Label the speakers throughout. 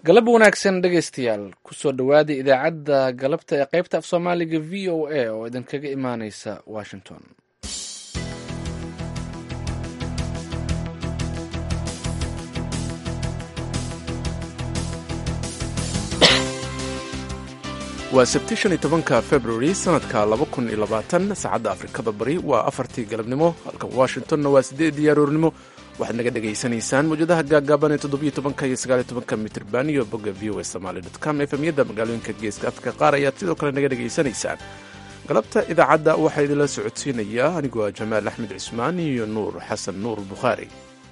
Speaker 1: galab wanaagsan dhegaystayaal kusoo dhowaada idaacadda galabta ee qaybta af soomaaliga v o a oo idinkaga imaaneysa washington
Speaker 2: waa sabti shan iyo tobanka februari sanadka laba kun iyo labaatan saacadda afrikada bari waa afartii galabnimo halka washingtonna waa siddeedii aroornimo waxaad naga dhegaysanaysaan mawjadaha gaagaaban ee toddobiyo tobanka iyo sagaaliyo tobanka mitirban iyo bogga v o a somaali dot com efemyada magaalooyinka geeska afrika qaar ayaad sidoo kale naga dhegaysanaysaan galabta idaacadda waxaa idinla socodsiinaya anigoo ah jamaal axmed cismaan iyo nuur xasan nuur bukhaari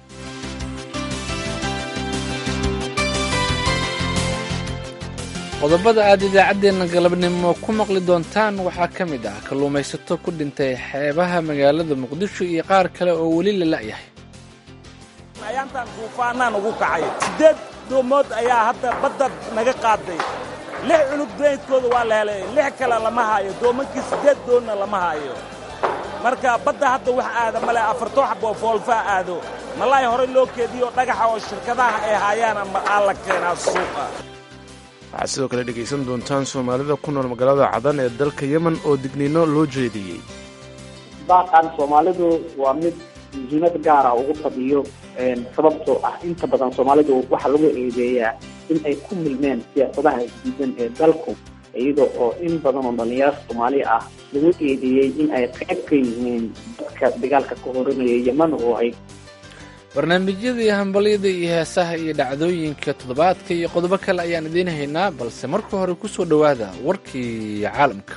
Speaker 1: qodobada aad idaacaddeenna galabnimo ku maqli doontaan waxaa ka mid ah kalluumaysato ku dhintay xeebaha magaalada muqdisho iyo qaar kale oo weli la la'yahay
Speaker 3: ayaantaan duufaanaan ugu kacay siddeed doomood ayaa hadda badda naga qaaday lix cunug daydkooda waa la helay lix kale lama haayo doomankii siddeed doonna lama haayo marka badda hadda wax aada male afartoo xaboo foolfaa aado malaay horey loo keediyo dhagaxa oo shirkadaha ay haayaana aa la keenaa suuqa
Speaker 2: waxaad sidoo kale dhegaysan doontaan soomaalida ku nool magaalada cadan ee dalka yemen oo digniino loo jeediyey
Speaker 4: baaqan soomaalidu waa mid muhiimad gaara ugu fadhiyo sababtoo ah inta badan soomaalidu waxaa lagu eedeeyaa in ay ku milmeen siyaasadaha isdiidan ee dalku iyada oo in badan oo dhallinyaro soomaali ah lagu eedeeyey in ay qayb ka yihiin dadka dagaalka ka horanaya yeman oo ay
Speaker 1: barnaamijyadii hambalyada iyo heesaha iyo dhacdooyinka toddobaadka iyo qodobo kale ayaan idiin haynaa balse marka hore ku soo dhowaada warkii caalamka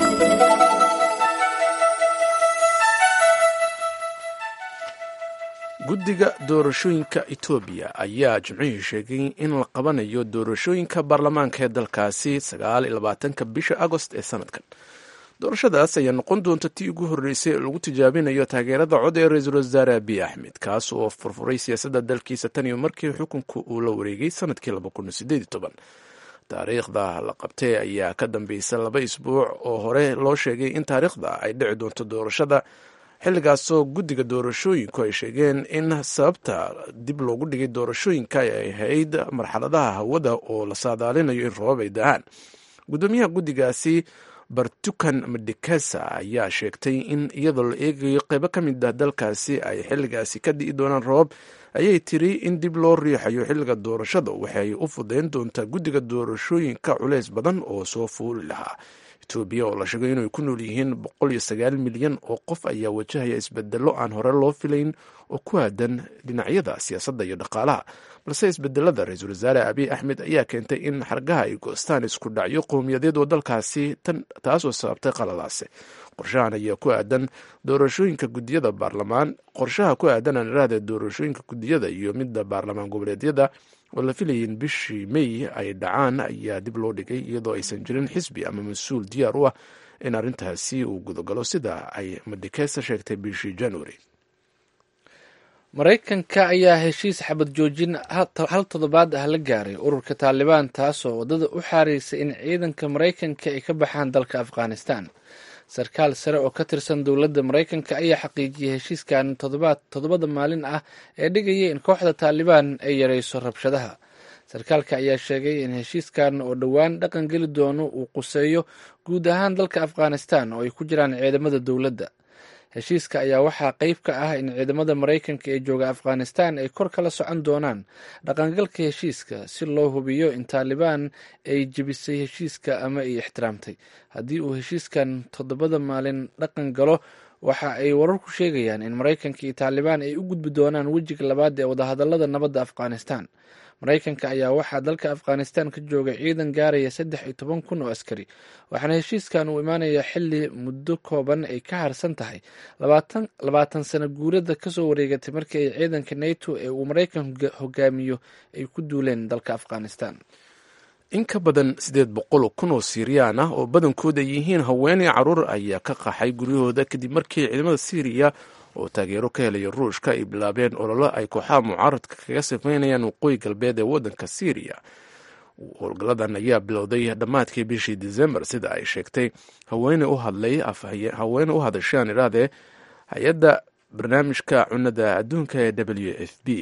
Speaker 2: guddiga doorashooyinka etoobiya ayaa jimcihii sheegay in la qabanayo doorashooyinka baarlamaanka ee dalkaasi sagaal iyo labaatanka bisha agost ee sanadkan doorashadaas ayaa noqon doonta tii ugu horreysay lagu tijaabinayo taageerada cod ee ra-iisul wasaare abiy axmed kaas oo furfuray siyaasadda dalkiisa tan iyo markii xukunka uu la wareegay sanadkii taariikhda la qabtay ayaa ka dambaysa laba isbuuc oo hore loo sheegay in taariikhda ay dhici doonto doorashada xilligaasoo guddiga doorashooyinku ay sheegeen in sababta dib loogu dhigay doorashooyinka ay ahayd marxaladaha hawada oo la saadaalinayo in roobab ay da-aan guddoomiyaha guddigaasi bartukan madikesa ayaa sheegtay in iyadoo la eegayo qeybo ka mid ah dalkaasi ay xilligaasi ka di'i doonaan roobab ayay tiri in dib loo riixayo xilliga doorashada waxay u fudayn doontaa guddiga doorashooyinka culeys badan oo soo fuuli lahaa etoobiya oo la sheegay inay ku nool yihiin boqol iyo sagaal milyan oo qof ayaa wajahaya isbedelo aan hore loo filayn oo ku aadan dhinacyada siyaasadda iyo dhaqaalaha balse isbedelada ra-iisul wasaare abiy axmed ayaa keentay in xargaha ay goostaan isku dhacyo qowmiyadeed oo dalkaasi taasoo sababtay qaladaase qorshahan ayaa ku aadan doorashooyinka gudiyada baarlamaan qorshaha ku aadan aan iraahda doorashooyinka gudiyada iyo midda baarlamaan goboleedyada oo la filayay in bishii may ay dhacaan ayaa dib loo dhigay iyadoo aysan jirin xisbi ama mas-uul diyaar u ah in arrintaasi uu gudogalo sida ay madikesa sheegtay bishii january
Speaker 1: maraykanka ayaa heshiis xabad joojin hal toddobaad ah la gaaray ururka taalibaan taasoo waddada u xaaraysay in ciidanka maraykanka ay ka baxaan dalka afghanistan sarkaal sare oo ka tirsan dowladda maraykanka ayaa xaqiijiyey heshiiskan toddobada maalin ah ee dhigaya in kooxda taalibaan ay yareyso rabshadaha sarkaalka ayaa sheegay in heshiiskan oo dhowaan dhaqan geli doono uu quseeyo guud ahaan dalka afghanistan oo ay ku jiraan ciidamada dowladda heshiiska ayaa waxaa qeyb ka ah in ciidamada maraykanka ee jooga afghanistan ay kor kala socon doonaan dhaqangalka heshiiska si loo hubiyo in taalibaan ay jebisay heshiiska ama ay ixtiraamtay haddii uu heshiiskan toddobada maalin dhaqan galo waxa ay wararku sheegayaan in maraykanka iyo taalibaan ay u gudbi doonaan wejiga labaad ee wadahadalada nabadda afghanistan maraykanka ayaa waxaa dalka afghanistan ka jooga ciidan gaaraya saddex iyo toban kun oo askari waxaana heshiiskan uu imaanaya xili muddo kooban ay ka harsan tahay labaatan sano guurada kasoo wareegatay markii ay ciidanka nato ee uu maraykanku hogaamiyo ay ku duuleen dalka afghanistan
Speaker 2: in ka badan siddeed boqol kun oo siiriyaan ah oo badankooda yihiin haweeney caruur ayaa ka qaxay guryahooda kadib markii ciidamada siiriya oo taageero ka helaya ruushka ay bilaabeen ololo ay kooxaha mucaaradka kaga sameynayaan waqooyi galbeed ee waddanka syriya howlgalladan ayaa bilowday dhammaadkii bishii december sida ay sheegtay haweene u hadlay haweene u hadashaan idhaahdee hay-adda barnaamijka cunada adduunka ee w f b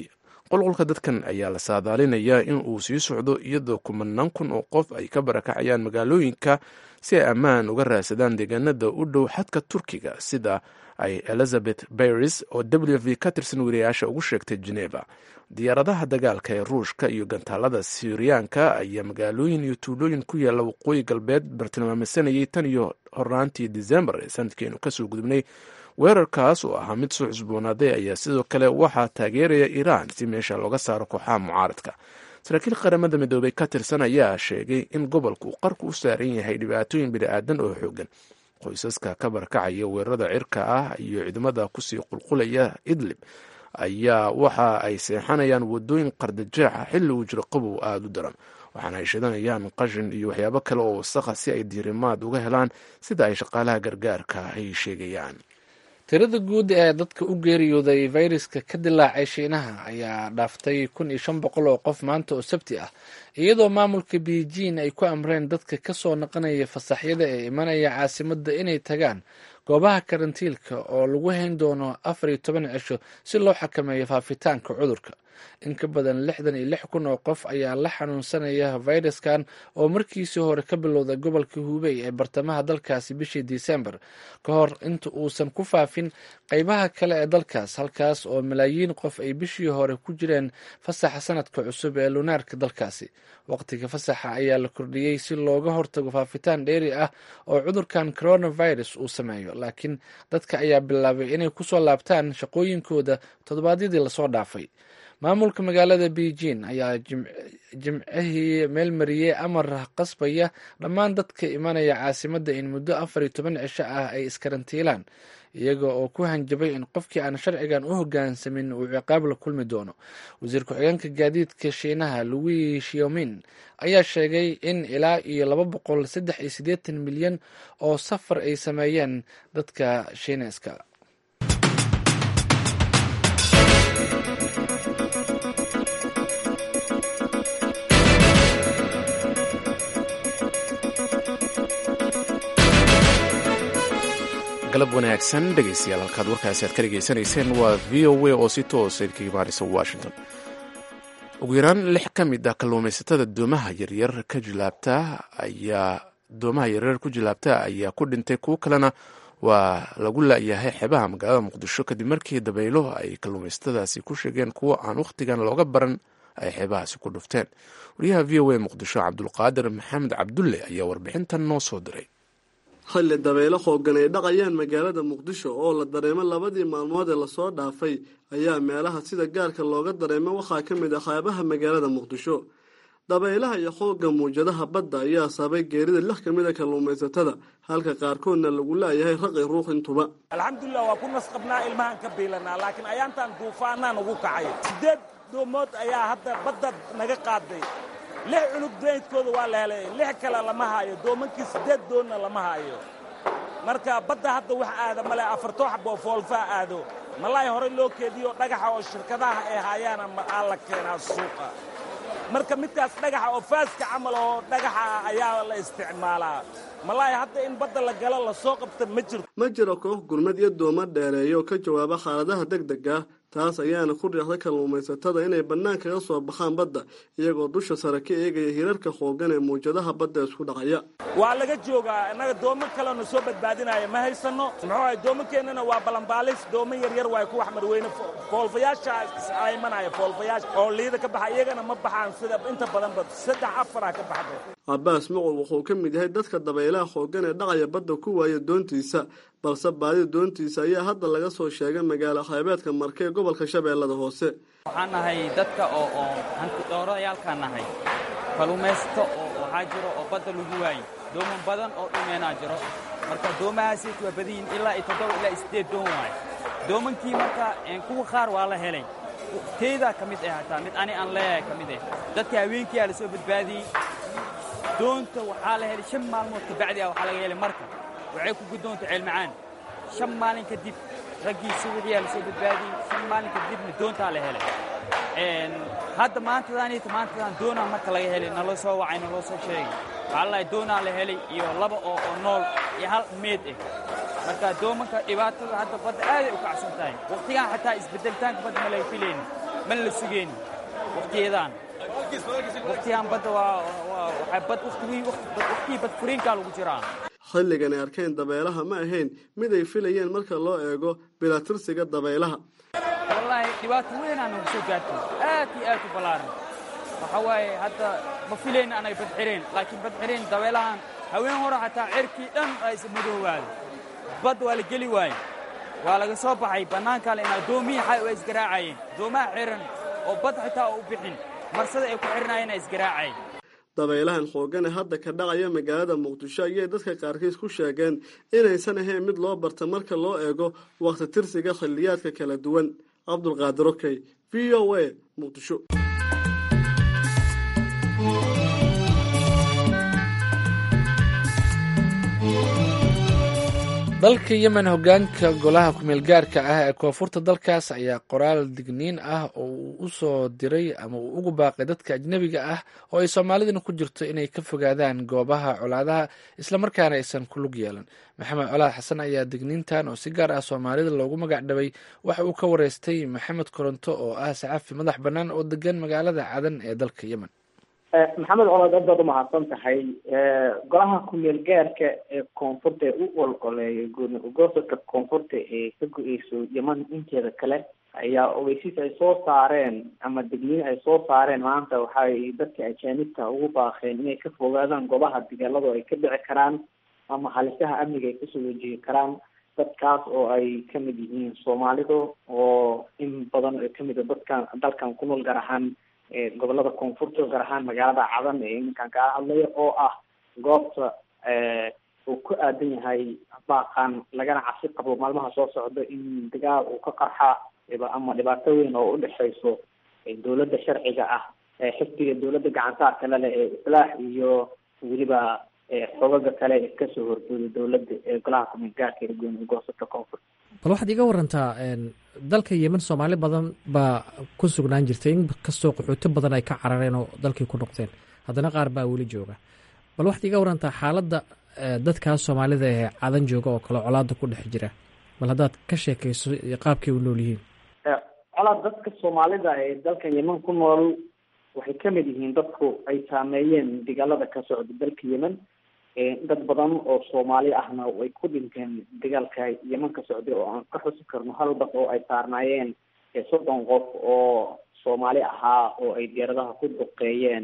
Speaker 2: qulqulka dadkan ayaa la saadaalinayaa in uu sii socdo iyadoo kumanaan kun oo qof ay ka barakacayaan magaalooyinka si ay ammaan uga raadsadaan deegaanada u dhow xadka turkiga sida ay elizabeth baris oo w v ka tirsan wariyayaasha ugu sheegtay geneva diyaaradaha dagaalka ee ruushka iyo gantaalada siriyaanka ayaa magaalooyin iyo tuulooyin ku yaalla waqooyi galbeed bartilmaameysanayay tan iyo horaantii decembar ee sanadkeenu kasoo gudubnay weerarkaas oo ahaa mid soo cusboonaaday ayaa sidoo kale waxaa taageeraya iiraan si meesha looga saaro kooxaha mucaaradka saraakiil qaramada midoobay ka tirsan ayaa sheegay in gobolku uu qarku u saaran yahay dhibaatooyin bini-aadan oo xoogan qoysaska ka barakacaya weerarada cirka ah iyo ciidamada kusii qulqulaya idlib ayaa waxa ay seexanayaan wadooyin qardajeexa xilli uu jiro qabow aada u daran waxaana ay shidanayaan qashin iyo waxyaabo kale oo wasaqa si ay diirimaad uga helaan sida ay shaqaalaha gargaarka ay sheegayaan
Speaker 1: tirada guud ee dadka u geeriyooday fayraska ka dilaacay shiinaha ayaa dhaaftay kun iyo shan boqol oo qof maanta oo sabti ah iyadoo maamulka beijing ay ku amreen dadka kasoo naqanaya fasaxyada ee imanaya caasimadda inay tagaan goobaha karantiilka oo lagu hayn doono afar iyo toban cisho si loo xakameeyo faafitaanka cudurka in ka badan lixdan iyo lix kun oo qof ayaa la xanuunsanaya fayraskan oo markiisii hore ka bilowday gobolka hubey ee bartamaha dalkaasi bishii disembar ka hor inta uusan ku faafin qeybaha kale ee dalkaas halkaas oo malaayiin qof ay bishii hore ku jireen fasaxa sanadka cusub ee lunaarka dalkaasi waqtiga fasaxa ayaa la kordhiyey si looga hortago faafitaan dheeri ah oo cudurkan coronavirus uu sameeyo laakiin dadka ayaa bilaabay inay kusoo laabtaan shaqooyinkooda toddobaadyadii lasoo dhaafay maamulka magaalada beijing ayaa jimcihii meelmariyey amar qasbaya dhammaan dadka imanaya caasimadda in muddo afar iyo toban cisho ah ay iskarantiilaan iyaga oo ku hanjabay in qofkii aan sharcigan u hogaansamin uu ciqaab la kulmi doono wasiir ku-xigeenka gaadiidka shiinaha louis shiomin ayaa sheegay in ilaa iyo laba boqol saddex iyo siddeetan milyan oo safar ay sameeyeen dadka shiineeska
Speaker 2: galab wanaagsan dhegeystayaal halkaad warkaasi aad ka dhegeysanayseen waa v o a oo si toosa idinka imaanaysa washington ugu yaraan lix ka mid ah kalluumaysatada doomaha yaryar ka jilaabta ayaa doomaha yaryar ku jilaabta ayaa ku dhintay kuwo kalena waa lagu laayahay xeebaha magaalada muqdisho kadib markii dabaylo ay kalluumaysatadaasi ku sheegeen kuwo aan wakhtigan looga baran ay xeebahaasi ku dhufteen wariyaha v o a muqdisho cabdulqaadir maxamed cabdulle ayaa warbixintan noo soo diray
Speaker 5: xilli dabaylo xoogan ay dhaqayaan magaalada muqdisho oo la dareemo labadii maalmood ee lasoo dhaafay ayaa meelaha sida gaarka looga dareemo waxaa ka mid ah xeebaha magaalada muqdisho dabaylaha iyo xoogga muujadaha badda ayaa sababay geerida lix ka mid a kalluumaysatada halka qaarkoodna lagu laayahay raqi ruux intuba
Speaker 3: alxamdulilah waa ku nasqabnaa ilmahaan ka biilanaa laakiin ayaantaan duufaanaan ugu kacay siddeed doomood ayaa hadda badda naga qaaday lix cunug daydkooda waa la helay lix kale lama haayo doomankii siddeed doonna lama haayo marka badda hadda wax aada male afartoo xaboo foolfaa aado malaay horey loo keediyo dhagaxa oo shirkadaha ay haayaana aa la keenaa suuqa marka midkaas dhagaxa oo faaska camal oo dhagaxa ah ayaa la isticmaalaa malaay hadda in badda la galo lasoo qabta ma jirto
Speaker 5: ma jiro koox gurmad iyo dooma dheereeya oo ka jawaaba xaaladaha deg deg ah taas ayaana ku riixday kalluumaysatada inay bannaan kaga soo baxaan badda iyagoo dusha sare ka eegaya hirarka xoogan ee muujadaha badda isku dhacaya
Speaker 3: waa laga joogaa innaga doomo kalena soo badbaadinaya ma haysanno muxuu ahay doomankeennana waa balanbaalis doomo yaryar waay ku wax marweyne foolfayaasha imanaya foolfayaasha oo liida ka baxa iyagana ma baxaan sida inta badanba saddex afaraa ka baxda
Speaker 5: cabaas mucul wuxuu ka mid yahay dadka dabaylaha xoogan ee dhacaya badda ku waaya doontiisa balse baadida doontiisa ayaa hadda laga soo sheegay magaalo xeebeedka marke ee gobolka shabeellada hoose
Speaker 6: waxaan nahay dadka oo oo hantidhoorayaalkaan nahay kalluumaysato oo waxaa jiro oo badda lagu waayo dooman badan oo dhumeenaa jiro marka doomahaasiit waa badayin ilaa iyo toddoba ilaa iyo siddeed doon waayo doomankii marka kuwa qaar waa la helay teydaa ka mid ah hataa mid ani aan leeyahay ka mid ah dadka haweenkiiaa la soo badbaadiyey doonta waxaa la helay shan maalmood kabacdi ah waxaa laga helay marka waxay ku guddoonta ceelmacaan shan maalin kadib raggii subaxiyaa la soo badbaadiyey shan maalin kadibna doontaa la helay hadda maantadaaniita maantadan doonaa marka laga helay naloo soo wacay naloo soo sheegay waxaa lalahay doonaa la helay iyo laba oo oo nool iyo hal meed ah marka doomanka dhibaatada hadda badda aaday u kacsan tahay wakhtigan xataa isbeddelitaanka badda ma laga filaynin mana la sugeyni wakhtiyadan wakhtigan badda waa waxaa bad wakhtigii bad furiinkaa lagu jiraa
Speaker 5: xilligan ay arkeen dabeelaha ma ahayn mid ay filayeen marka loo eego bilatirsiga dabeelaha
Speaker 6: wallaahi dhibaato weynaa nagu soo gaartay aad iyo aad u ballaaran waxaa waaye hadda ma filayna anay badxireen laakiin badxireen dabeelahan haween hore xataa cerkii dhan aa is madoowaaday bad waa la geli waaye waa laga soo baxay bannaankale in addoommihii xay waa isgaraacayeen doomaha xiran oo bad xitaa oo u bixin marsada ay ku xirnaayeen aa isgaraacayeen
Speaker 5: dabaylahan xoogane hadda ka dhacaya magaalada muqdisho ayay dadka qaarkiis ku sheegeen inaysan ahayn mid loo barta marka loo eego wakhti tirsiga xilliyaadka kala duwan cabdulqaadir okey v o a muqdisho
Speaker 1: dalka yemen hogaanka golaha kumeel gaarka ah ee koonfurta dalkaas ayaa qoraal digniin ah oo uu u soo diray ama uu ugu baaqay dadka ajnebiga ah oo ay soomaaliduna ku jirto inay ka fogaadaan goobaha colaadaha islamarkaana aysan ku lug yeelan maxamed colaad xasan ayaa digniintan oo si gaar ah soomaalida loogu magac dhabay waxa uu ka wareystay maxamed koronto oo ah saxafi madax bannaan oo degan magaalada cadan ee dalka yemen
Speaker 4: maxamed colaad aad baad umahadsan tahay golaha kumeel gaarka ee koonfurta ee u olgoleeya goosodka koonfurta ee ka go-eyso yeman inteeda kale ayaa ogeysiis ay soo saareen ama degniin ay soo saareen maanta waxay dadka ajaanibta ugu baaqeen inay ka fogaadaan goobaha dagaaladu ay ka dhici karaan ama halisaha amniga ay kasoo wajihi karaan dadkaas oo ay kamid yihiin soomaalidu oo in badan kamid a dadkan dalkan ku nool gaar ahaan gobolada koonfurta gaar ahaan magaalada cadan ee iminkan kaa hadlaya oo ah goobta uu ku aadan yahay baaqan lagana cabsi qabo maalmaha soo socda in dagaal uu ka qarxa ama dhibaato weyn oo udhexeyso dowladda sharciga ah xifdiga dowladda gacantaarka lale ee islaax iyo weliba xogaga kale ee kasoo horjooda dowladda ee golaha kumeel gaarka ee gooni goosada koonfurta
Speaker 7: bal waxaad iga warantaa dalka yemen soomaali badan baa ku sugnaan jirtay in kastoo qaxooto badan ay ka carareen oo dalkii ku noqdeen haddana qaar baa weli jooga bal waxaad iga warantaa xaaladda dadkaas soomaalida ee cadan jooga oo kale colaada ku dhex jira bal haddaad ka sheekayso qaabkay u nool yihiin
Speaker 4: colaad dadka soomaalida ee dalkan yemen ku nool waxay kamid yihiin dadku ay saameeyeen dagaalada ka socda dalka yemen dad badan oo soomaali ahna way ku dhinteen dagaalka yeman ka socday oo aan ka xusi karno hal bas oo ay saarnaayeen soddon qof oo soomaali ahaa oo ay diyaaradaha ku duqeeyeen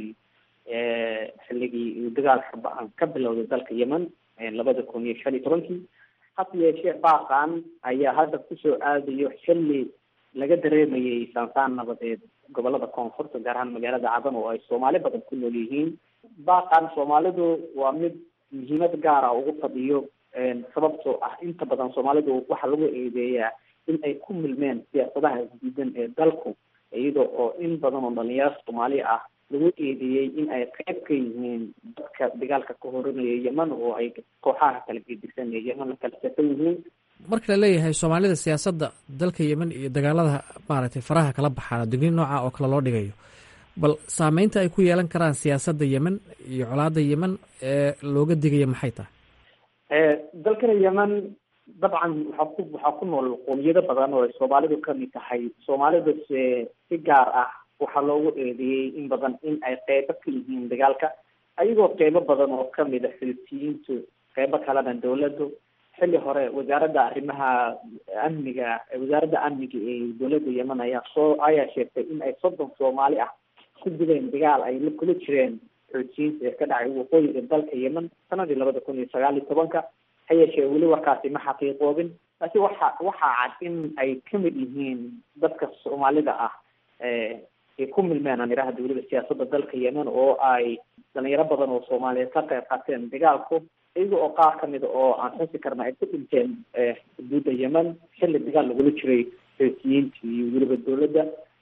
Speaker 4: xilligii dagaalka ba-an ka bilowday dalka yemen labada kun iyo shan iyo tobankii hase yeeshee baaqan ayaa hadda kusoo aadayo xilli laga dareemayay saansaan nabadeed gobolada koonfurta gaar ahaan magaalada cadan oo ay soomaali badan ku nool yihiin baaqan soomaalidu waa mid muhiimad gaara ugu fadhiyo sababtoo ah inta badan soomaalidu waxaa lagu eedeeyaa in ay ku milmeen siyaasadaha isdiidan ee dalku iyada oo in badan oo dhalinyaro soomaali ah lagu eedeeyey in ay qayb ka yihiin dadka dagaalka ka horanaya yemen oo ay kooxaha kala gedisan ee yemen la kala safan yihiin
Speaker 7: marka la leeyahay soomaalida siyaasadda dalka yemen iyo dagaalada maaragtay faraha kala baxaan digniin nooca oo kale loo dhigayo bal saameynta ay ku yeelan karaan siyaasadda yemen iyo colaada yemen ee looga digaya maxay tahay
Speaker 4: dalkana yemen dabcan waxaa ku waxaa ku nool qoomiyado badan oo ay soomaalidu kamid tahay soomaalidu se si gaar ah waxaa loogu eedeeyey in badan in ay qeybo ka yihiin dagaalka ayagoo qeybo badan oo kamid a xiltiyiintu qeybo kalena dawladdu xilli hore wasaaradda arrimaha amniga wasaaradda amniga ee dowladda yemen ayaa soo ayaa sheegtay in ay soddon soomaali ah ku dileen dagaal ay la kula jireen xoojiyiinta ee ka dhacay waqooyiga dalka yemen sanadii labada kun iyo sagaal iyo tobanka ha yeeshee weli warkaasi ma xaqiiqoobin laakiin waxa waxaa cad in ay kamid yihiin dadka soomaalida ah ay ku milmeen aan idhaahda weliba siyaasadda dalka yemen oo ay dhalinyaro badan oo soomaaliyeed ka qayb qaateen dagaalku iyaga oo qaar kamida oo aan xusi karna ay ku dhinteen xuduudda yemen xilli dagaal lagula jiray xoojiyiinta iyo weliba dowladda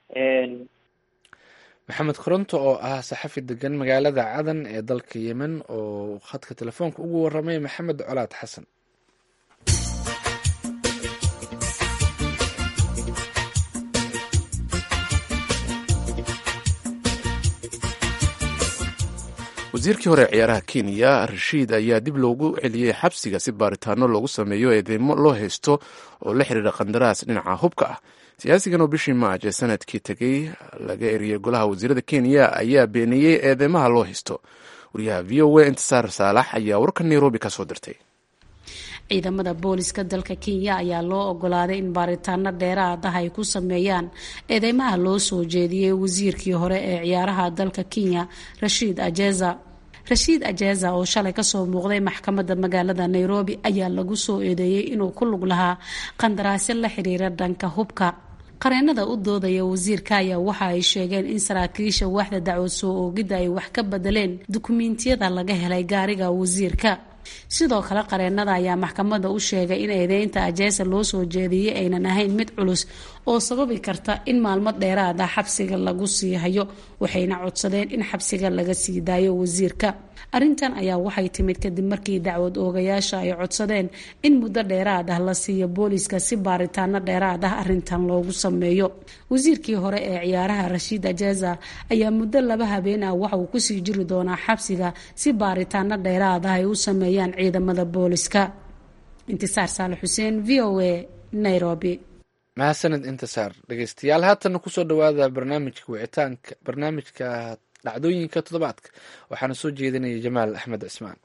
Speaker 1: maxamed koronto oo ah saxafi degan magaalada cadan ee dalka yemen oo khadka telefoonka ugu waramay maxamed colaad xasan
Speaker 2: wasiirkii hore ciyaaraha kenya rashiid ayaa dib loogu celiyey xabsiga si baaritaano loogu sameeyo eedeymo loo haysto oo la xiriira qandaraas dhinaca hubka ah siyaasigan oo bishii maaj ee sanadkii tegey laga eriyey golaha wasiirada kenya ayaa beeniyey eedeymaha loo haysto wariyaha v o a intisaar saalax ayaa warka nairobi ka soo dirtay
Speaker 8: ciidamada booliska dalka kenya ayaa loo ogolaaday in baaritaano dheeraad ah ay ku sameeyaan eedeymaha loo soo jeediyey wasiirkii hore ee ciyaaraha dalka kenya rashiid ajeza rashiid ajeza oo shalay kasoo muuqday maxkamadda magaalada nairobi ayaa lagu soo eedeeyey inuu ku lug lahaa qandaraasyo la xiriira dhanka hubka qareenada u doodaya wasiirka ayaa waxa ay sheegeen in saraakiisha waaxda dacwad soo oogidda ay wax ka bedeleen dukumiintiyada laga helay gaariga wasiirka sidoo kale qareenada ayaa maxkamadda u sheegay in eedeynta ajeesa loo soo jeediyey aynan ahayn mid culus oo sababi karta in maalmo dheeraad ah xabsiga lagu sii hayo waxayna codsadeen in xabsiga laga sii daayo wasiirka arrintan ayaa waxay timid kadib markii dacwad oogayaasha ay codsadeen in muddo dheeraad ah la siiyo booliska si baaritaano dheeraad ah arrintan loogu sameeyo wasiirkii hore ee ciyaaraha rashiid ajeza ayaa muddo laba habeen ah waxa uu kusii jiri doonaa xabsiga si baaritaano dheeraad ah ay u sameeyaan ciidamada booliska intisaar saale xuseen v o a nairobi
Speaker 1: mahadsanid intisaar dhegeystayaal haatana kusoo dhawaada barnaamijka wicitaanka barnaamijka dhacdooyinka toddobaadka waxaana soo jeedinaya jamaal axmed cismaan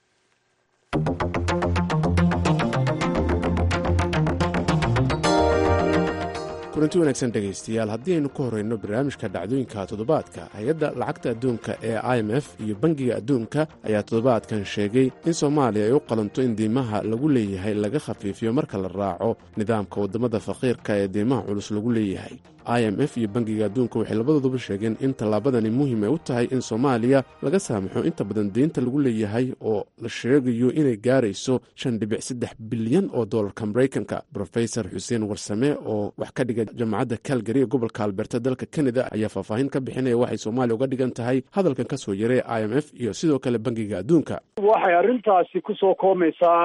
Speaker 2: kulanti wanaagsan dhegaystayaal haddii aynu ka horreyno barnaamijka dhacdooyinka toddobaadka hay-adda lacagta adduunka ee i m f iyo bangiga adduunka ayaa toddobaadkan sheegay in soomaaliya ay u qalanto in diimaha lagu leeyahay laga khafiifiyo marka la raaco nidaamka waddamada faqiirka ee diimaha culus lagu leeyahay i m f iyo bangiga adduunka waxay labadooduba sheegeen in tallaabadani muhiim ay u tahay in soomaaliya laga saamaxo inta badan deynta lagu leeyahay oo la sheegayo inay gaarayso shan dhibic saddex bilyan oo doolarka maraykanka brofesor xuseen warsame oo wax ka dhiga jaamacadda calgary ee gobolka alberta dalka kanada ayaa faahfaahin ka bixinaya waxay soomaaliya uga dhigan tahay hadalkan ka soo yaray i m f iyo sidoo kale bangiga adduunka
Speaker 9: waxay arrintaasi ku soo koomaysaa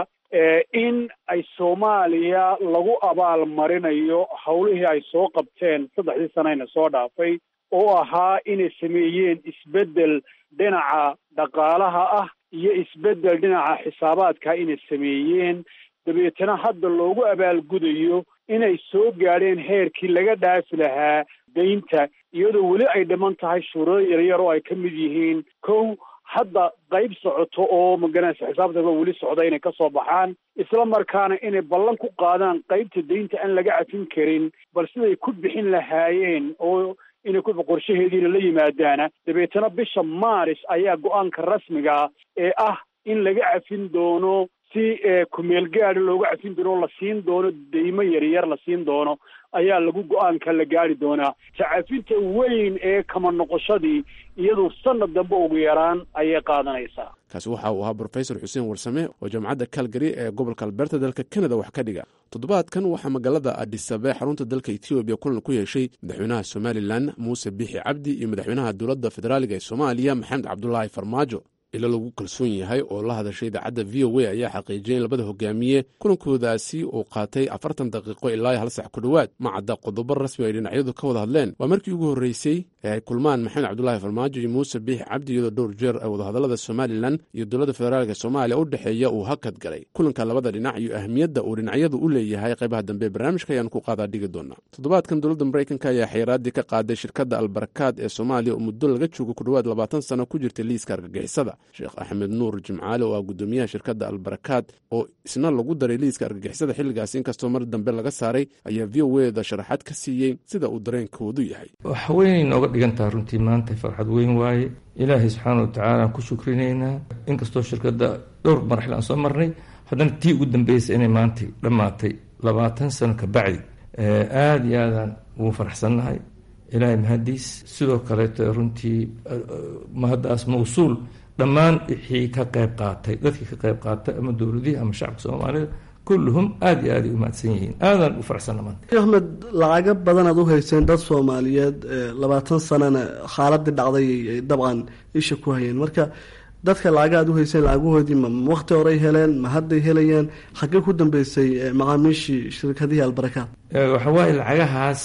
Speaker 9: in ay soomaaliya lagu abaal marinayo howlihii ay soo qabteen saddexdii sanayna soo dhaafay oo ahaa inay sameeyeen isbeddel dhinaca dhaqaalaha ah iyo isbeddel dhinaca xisaabaadka inay sameeyeen dabeetana hadda loogu abaalgudayo inay soo gaadheen heerkii laga dhaafi lahaa deynta iyadoo weli ay dhiman tahay shuurado yaryar oo ay ka mid yihiin kow hadda qayb socoto oo maganaysa xisaabtaba weli socda inay ka soo baxaan isla markaana inay ballan ku qaadaan qaybta deynta aan laga cafin karin bal siday ku bixin lahaayeen oo inay ku qorshaheediina la yimaadaana dabeetana bisha maaris ayaa go-aanka rasmiga ee ah in laga cafin doono si kumeel gaadi looga cafin doono la siin doono deymo yaryar la siin doono ayaa lagu go-aanka la gaari doonaa tacafinta weyn ee kama noqoshadii iyadu sanad dambe ugu yaraan ayay qaadanaysaa
Speaker 2: kaasi waxa uu ahaa brofesor xuseen warsame oo jaamacadda calgary ee gobolka alberta dalka kanada wax ka dhiga toddobaadkan waxaa magaalada adisabe xarunta dalka etoobiya kulan ku yeeshay madaxweynaha somalilan muuse biixi cabdi iyo madaxweynaha dowladda federaaliga ee soomaaliya maxamed cabdulaahi farmaajo ilo lagu kalsoon yahay oo la hadashay idaacadda v o a ayaa xaqiijiyay in labada hogaamiye kulankoodaasi uu qaatay afartan daqiiqo ilaa hal sax ku dhowaad ma cadda qodobo rasmi ay dhinacyadu ka wada hadleen waa markii ugu horreysay ee ay kulmaan maxamed cabdulaahi farmaajo iyo muuse biixi cabdi iyadoo dhowr jeer ay wadahadallada somalilan iyo dowladda federaalka soomaaliya u dhexeeya uu hakad galay kulanka labada dhinac iyo ahmiyadda uu dhinacyadu u leeyahay qaybaha dambe barnaamijka ayaan ku qaadaa dhigi doonaa toddobaadkan dowladda maraykanka ayaa xayiraaddii ka qaaday shirkadda albarakaad ee soomaaliya oo muddo laga joogo ku dhowaad labaatan sano ku jirtay liiska argagixisada sheekh axmed nuur jimcaale oo ah guddoomiyaha shirkadda albarakaad oo isna lagu daray liiska argagixisada xilligaas inkastoo mar dambe laga saaray ayaa v o eda sharaxaad ka siiyey sida uu dareenkoodu yahay
Speaker 10: wax weynay nooga dhigantaha runtii maanta farxad weyn waaye ilaahay subxaana wa tacaala aan ku shukrinaynaa inkastoo shirkadda dhowr marxil aan soo marnay haddana tii ugu dambeysay inay maanta dhammaatay labaatan sano ka bacdi aada iyo aadaan ugu faraxsannahay ilaahay mahadiis sidoo kaleeto runtii mahaddaas mawsuul dhammaan wixii ka qayb qaatay dadkii ka qayb qaatay ama dowladihii ama shacabka soomaalida kulluhum aada iyo aaday u mahadsan yihiin aadaan u faraxsanna maanta
Speaker 5: axmed lacago badanaad u hayseen dad soomaaliyeed labaatan sanana xaaladii dhacday ay dabcan isha ku hayeen marka dadka lacaga aad u hayseen lacagahoodii ma wakti horey heleen ma hadday helayaan xaggee ku dambeysay macaamiishii shirkadihii albarakaad
Speaker 10: waxa waaye lacagahaas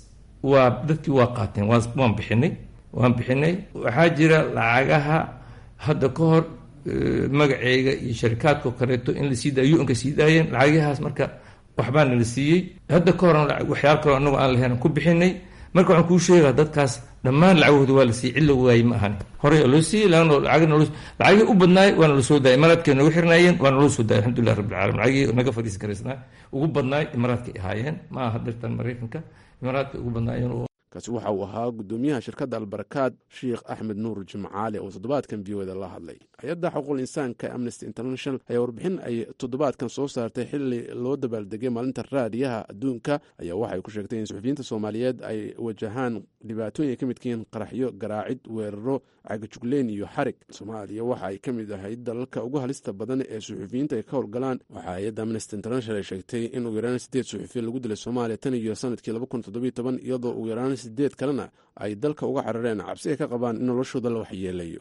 Speaker 10: waa dadkii waa qaateen waan bixinay waan bixinay waxaa jira lacagaha hadda ka hor magaceyga iyo sharikaadkao kaleeto in la sii daayo u-nka sii daayeen lacagahaas marka waxbaa nala siiyey hadda ka horan waxyaal kaloo anagu aan lahayn ku bixinay marka waxaan kuu sheegaa dadkaas dhammaan lacagahooda waa la siiyey cid la waayey ma ahan horey oo loo siiyey lacagii u badnaay waa nala soo daayay imaaraadkay noogu xirnaayeen waa naloo soo daayay alxamdulilah rabbil caalamiin lacagii naga fadhiisi karaysnaa ugu badnaay imaaraadkay ahaayeen ma aha dirtan maraykanka imaaraadkay ugu badnaayeen
Speaker 2: kaasi waxa uu ahaa gudoomiyaha shirkadda albarakaad sheikh axmed nuur jimcaale oo toddobaadkan v o da la hadlay hay-adda xuquuqul insaanka amnesty international ayaa warbixin ay toddobaadkan soo saartay xili loo dabaaldegay maalinta raadiyaha adduunka ayaa waxay ku sheegtay in suxufiyiinta soomaaliyeed ay wajahaan dhibaatooyin ay ka midka yihiin qaraxyo garaacid weeraro cagajugleyn iyo xarig soomaaliya waxa ay ka mid ahayd dalalka ugu halista badan ee suxufiyiinta ay ka howlgalaan waxaa hay-adda amnesty international ay sheegtay in ugu yaraan sideed suxufiya lagu dilay soomaaliya tan iyo sanadkii laba kun toddobiyo toban iyadoo ugu yaraan sideed kalena ay dalka uga carareen cabsi ay ka qabaan in noloshooda la waxyeelayo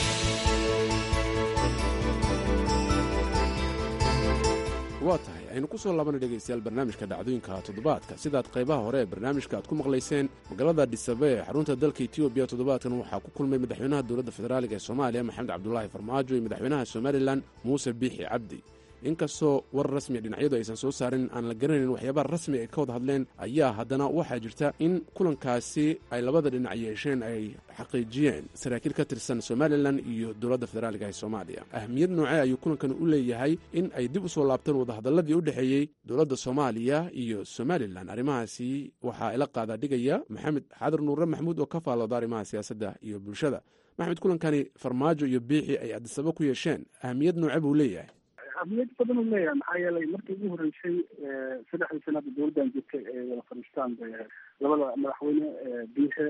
Speaker 2: waa tahay aynu ku soo laabana dhegaystayaal barnaamijka dhacdooyinka toddobaadka sidaad qaybaha hore ee barnaamijka aad ku maqlayseen magaalada dhisabe ee xarunta dalka etoobiya toddobaadkan waxaa ku kulmay madaxweynaha dowladda federaaliga ee soomaaliya maxamed cabdulaahi farmaajo iyo madaxweynaha somalilan muuse biixi cabdi inkastoo war rasmiya dhinacyadu aysan soo saarin aan la garanayn waxyaabaha rasmi ay ka wada hadleen ayaa haddana waxaa jirta in kulankaasi ay labada dhinac yeesheen ay xaqiijiyeen saraakiil ka tirsan somalilan iyo dowladda federaaliga ee soomaaliya ahmiyad noocee ayuu kulankan u leeyahay in ay dib u soo laabtaan wadahadaladii u dhexeeyey dowladda soomaaliya iyo somalilan arrimahaasi waxaa ila qaadaa dhigaya maxamed xaadar nuure maxamuud oo ka faalooda arrimaha siyaasadda iyo bulshada maxmed kulankani farmaajo iyo biixi ay adisaba ku yeesheen ahmiyad nooce buu leeyahay
Speaker 11: ahmiyad badan uu leeyahay maxaa yeelay markii ugu horreysay saddexdii sanada dowladdan jirtay ee wada fadhiistaan bay ahayd labada madaxweyne biixe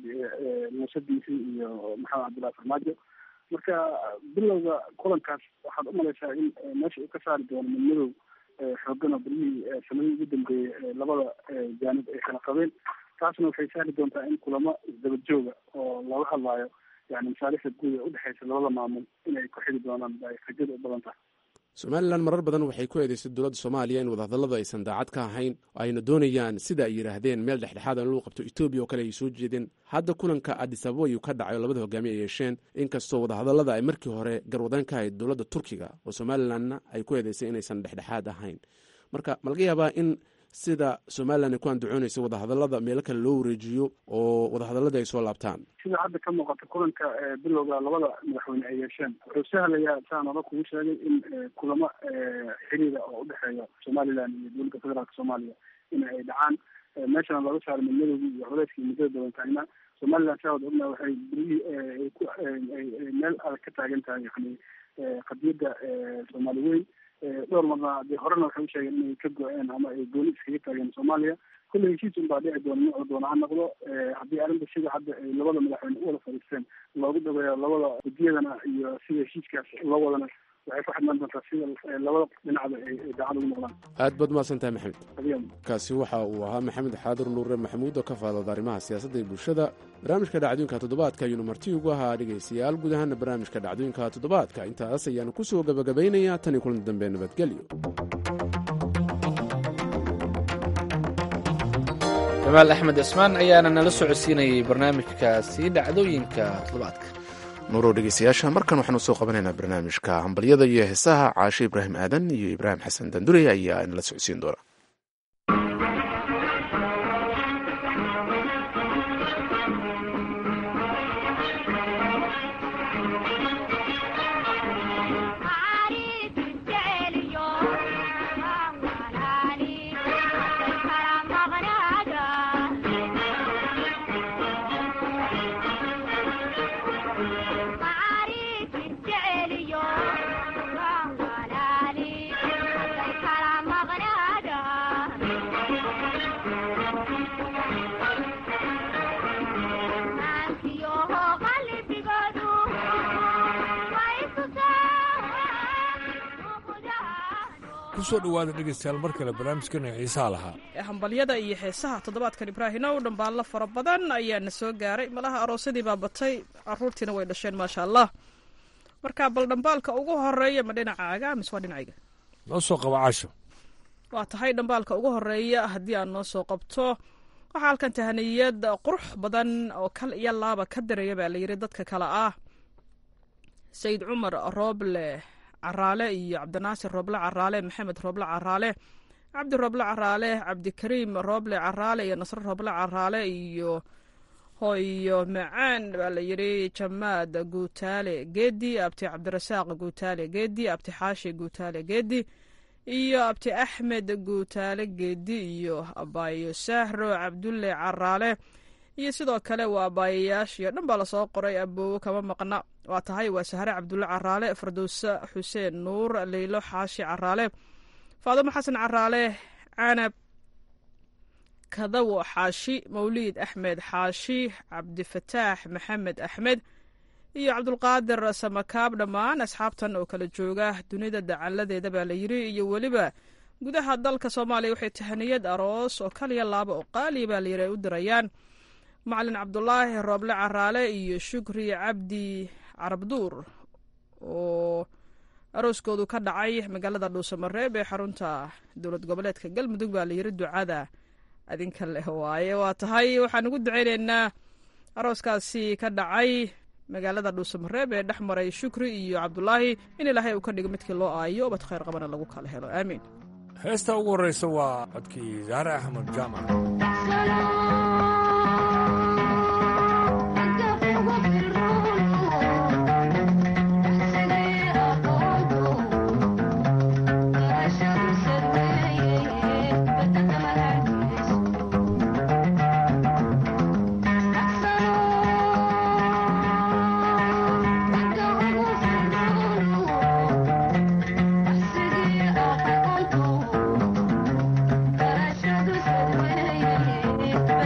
Speaker 11: muuse biixi iyo maxamed cabdullahi farmaajo marka bilowga kulankaas waxaad umalaysaa in meesha uu ka saari doono midmadow xoogan oo beryihii sanadihii ugu dambeeyey labada jaanib ay kala qabeen taasna waxay sahli doontaa in kulamo isdaba jooga oo looga hadlaayo yani masaalixda guud ee udhexeysa labada maamul inay ku xidi doonaan ay rajada u badan tahay
Speaker 2: somalilan marar badan waxay ku eedeysay dowladda soomaaliya in wadahadalladu aysan daacad ka ahayn ayna doonayaan sida ay yidhaahdeen meel dhexdhexaad in lagu qabto etoobiya oo kale ay soo jeedeen hadda kulanka adisababa ayuu ka dhacay oo labada hogaamiye ay yeesheen inkastoo wadahadallada ay markii hore garwadaan ka ahayd dowladda turkiga oo somalilanna ay ku eedeysay inaysan dhexdhexaad ahayn marka ma laga yaabaa in sida somalilan ay ku andacoonaysa wadahadallada meelo kale loo wareejiyo oo wadahadalladii ay soo laabtaan
Speaker 11: sida hadda ka muuqata kulanka bilowga labada madaxweyne ay yeesheen wuxuu sahlayaa saan hore kugu sheegay in kulamo xiriira oo udhexeeya somalilan iyo dowladda federaalka soomaaliya in ay dhacaan meeshana laga saaro midmadowgii iyo culeyskii muddada badan taagna somalilan saa wada ogna waxay berihii ku meel adag ka taagan tahay yani qadiyadda soomaali weyn dhowr marna dee horena waxay usheegeen inay ka go-een ama ay gooni iskaga taageen soomaaliya kulle heshiis un baa dhici doona nuucu doona ha noqdo haddii arrinta sida hadda ay labada madaxweyne u wada fadhiisteen loogu dhaweeyo labada gudiyadana iyo sida heshiiskaas loo wadana waxay ku xidhnaan doontaa sida labada dhinacba ay daacad ugu noqdaan
Speaker 2: aad baad mahadsan tahay maxamed
Speaker 11: adiyan
Speaker 2: kaasi waxa uu ahaa maxamed xaadir nuure maxamuud oo ka faalooda arrimaha siyaasadda iyo bulshada barnaamijka dhacdooyinka toddobaadka ayuunu marti ugu ahaa dhegaystayaal guud ahaana barnaamijka dhacdooyinka toddobaadka intaas ayaanu ku soo gabagabaynayaa tan iyo kulan dambe nabadgelyo
Speaker 1: jamaal axmed cismaan ayaana nala socodsiinayay barnaamijkaasi dhacdooyinka toddobaadka
Speaker 2: nuurow dhegeystayaasha markan waxaanu soo qabanaynaa barnaamijka hambalyada iyo heesaha caashe ibraahim aadan iyo ibraahim xasan dandure ayaa nala socodsiin doona
Speaker 12: kusoo dhawaada dhegeystayaal mar kale barnaamijkana xiisaha lahaa
Speaker 13: hambalyada iyo heesaha toddobaadkan ibraahina u dhambaallo fara badan ayaa na soo gaaray malaha aroosadii baa batay caruurtiina way dhasheen maasha allah marka bal dhambaalka ugu horeeya ma dhinacaaga mise waa dhinacayga
Speaker 12: noo soo qaba casho
Speaker 13: waa tahay dhambaalka ugu horeeya haddii aan noo soo qabto waxaa halkan tahaniyad qurux badan oo kal iyo laaba ka diraya baa layidhi dadka kale ah sayid cumar rooble caraale iyo cabdinaasir rooble caraale maxamed rooble caraale cabdi rooble caraale cabdikariim rooble caraale iyo nasre rooble caraale iyo hoyo macaan baa la yidhi jamaad guutaale geedi abti cabdirasaaq guutaale geedi abti xaashi guutaale geedi iyo abti axmed guutaale geedi iyo abaayo sahro cabdulle caraale iyo sidoo kale waa abaayayaashiyo dhan baa lasoo qoray aboowo kama maqna waa tahay waa sahre cabdulle caraale fardowse xuseen nuur leylo xaashi caraale faadimo xasan caraale canab kadawo xaashi mawliid axmed xaashi cabdifataax maxamed axmed iyo cabdulqaadir samakaab dhammaan asxaabtan oo kala jooga dunida dacaladeeda baa la yiri iyo weliba gudaha dalka soomaaliya waxay tahaniyad aroos oo kaliya laaba oo qaaliya baa layiri ay u dirayaan macalin cabdulaahi rooble caraale iyo shukri cabdi carabduur oo arooskoodu ka dhacay magaalada dhuusamareeb ee xarunta dowlad goboleedka galmudug baa layiri ducada adinka leh waaye waa tahay waxaan ugu duceyneynaa arooskaasi ka dhacay magaalada dhuusamareeb ee dhex maray shukri iyo cabdulaahi in ilaahay uu ka dhigo midkii loo aayo ubad khayr qabana lagu kala helo aamiin
Speaker 12: heesta ugu horreysa waa codkii zaare axmed jaamac
Speaker 14: Thank you.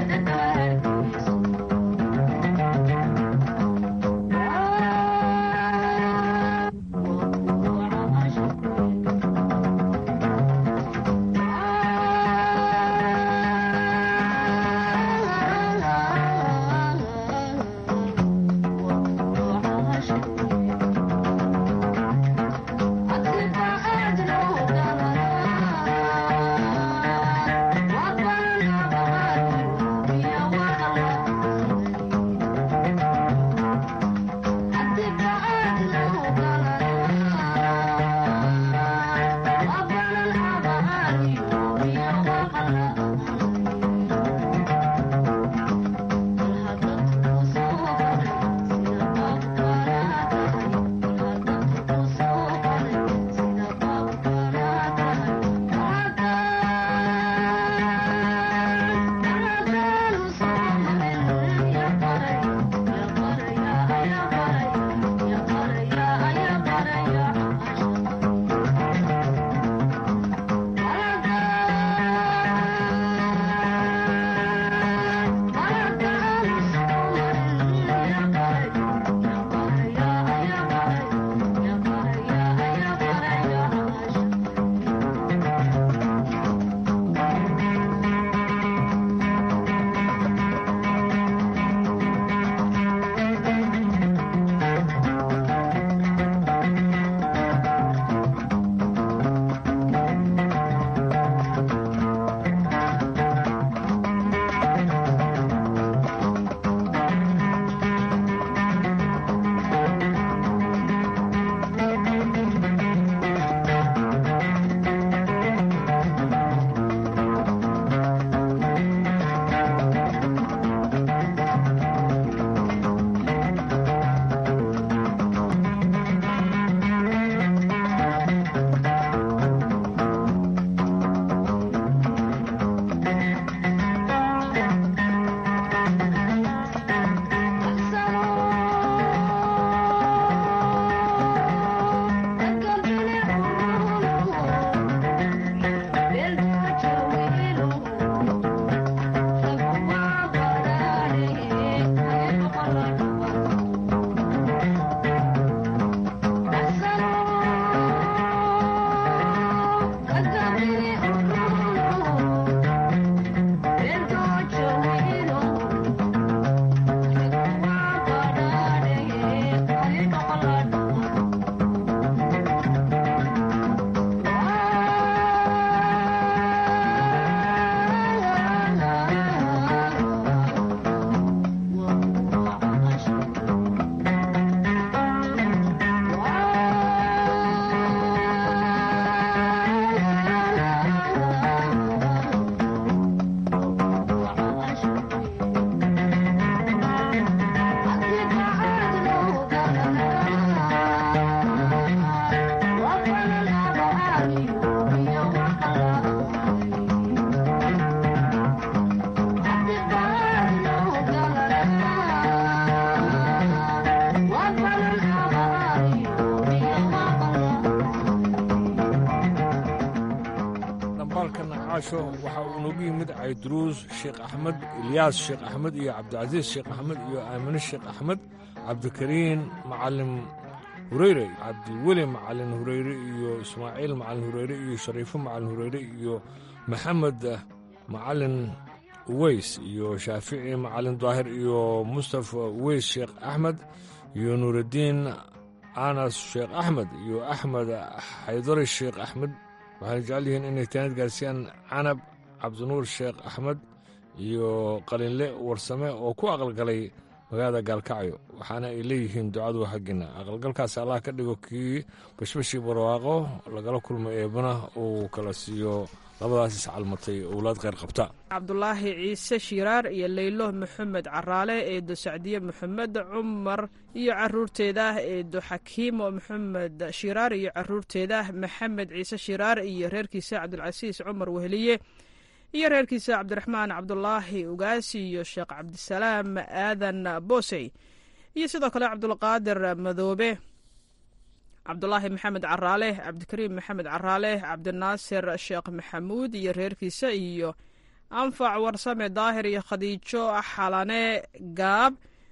Speaker 12: caasho waxa uu noogu yimid cayduruus sheekh axmed ilyaas sheekh axmed iyo cabdicasiis sheekh axmed iyo aamine sheekh axmed cabdikariin macalin hureyre cabdiweli macalin hureyre iyo ismaaciil macalin hureyre iyo shariifo macalin hureyre iyo maxamed macalin uweys iyo shaafici macalin daahir iyo mustafa uweys sheekh axmed iyo nuuraddiin anas sheekh axmed iyo axmed xaydari sheekh axmed waxayna jecel yihiin inay taanad gaarsiiyaan canab cabdinuur sheekh axmed iyo qalinle warsame oo ku aqalgalay magaalada gaalkacyo waxaana ay leeyihiin ducadu xaggiina aqalgalkaas allah ka dhigo kii bashbashii barwaaqo lagala kulmo eebana uu kala siiyo labadaas iscalmatay owlaad kheyr qabta
Speaker 13: cabdulaahi ciise shiiraar iyo leylo maxamed caraale eedo sacdiye maxamed cumar iyo caruurteeda eedo xakiimo maxamed shiiraar iyo caruurteeda maxamed ciise shiiraar iyo reerkiisa cabdilcasiis cumar weheliye iyo reerkiisa cabdiraxmaan cabdulaahi ugaasi iyo sheekh cabdisalaam aadan boosey iyo sidoo kale cabdulqaadir madoobe cabdulaahi maxamed caraale cabdikariim maxamed caraale cabdinaasir sheekh maxamuud iyo reerkiisa iyo anfac warsame daahir iyo khadiijo xalane gaab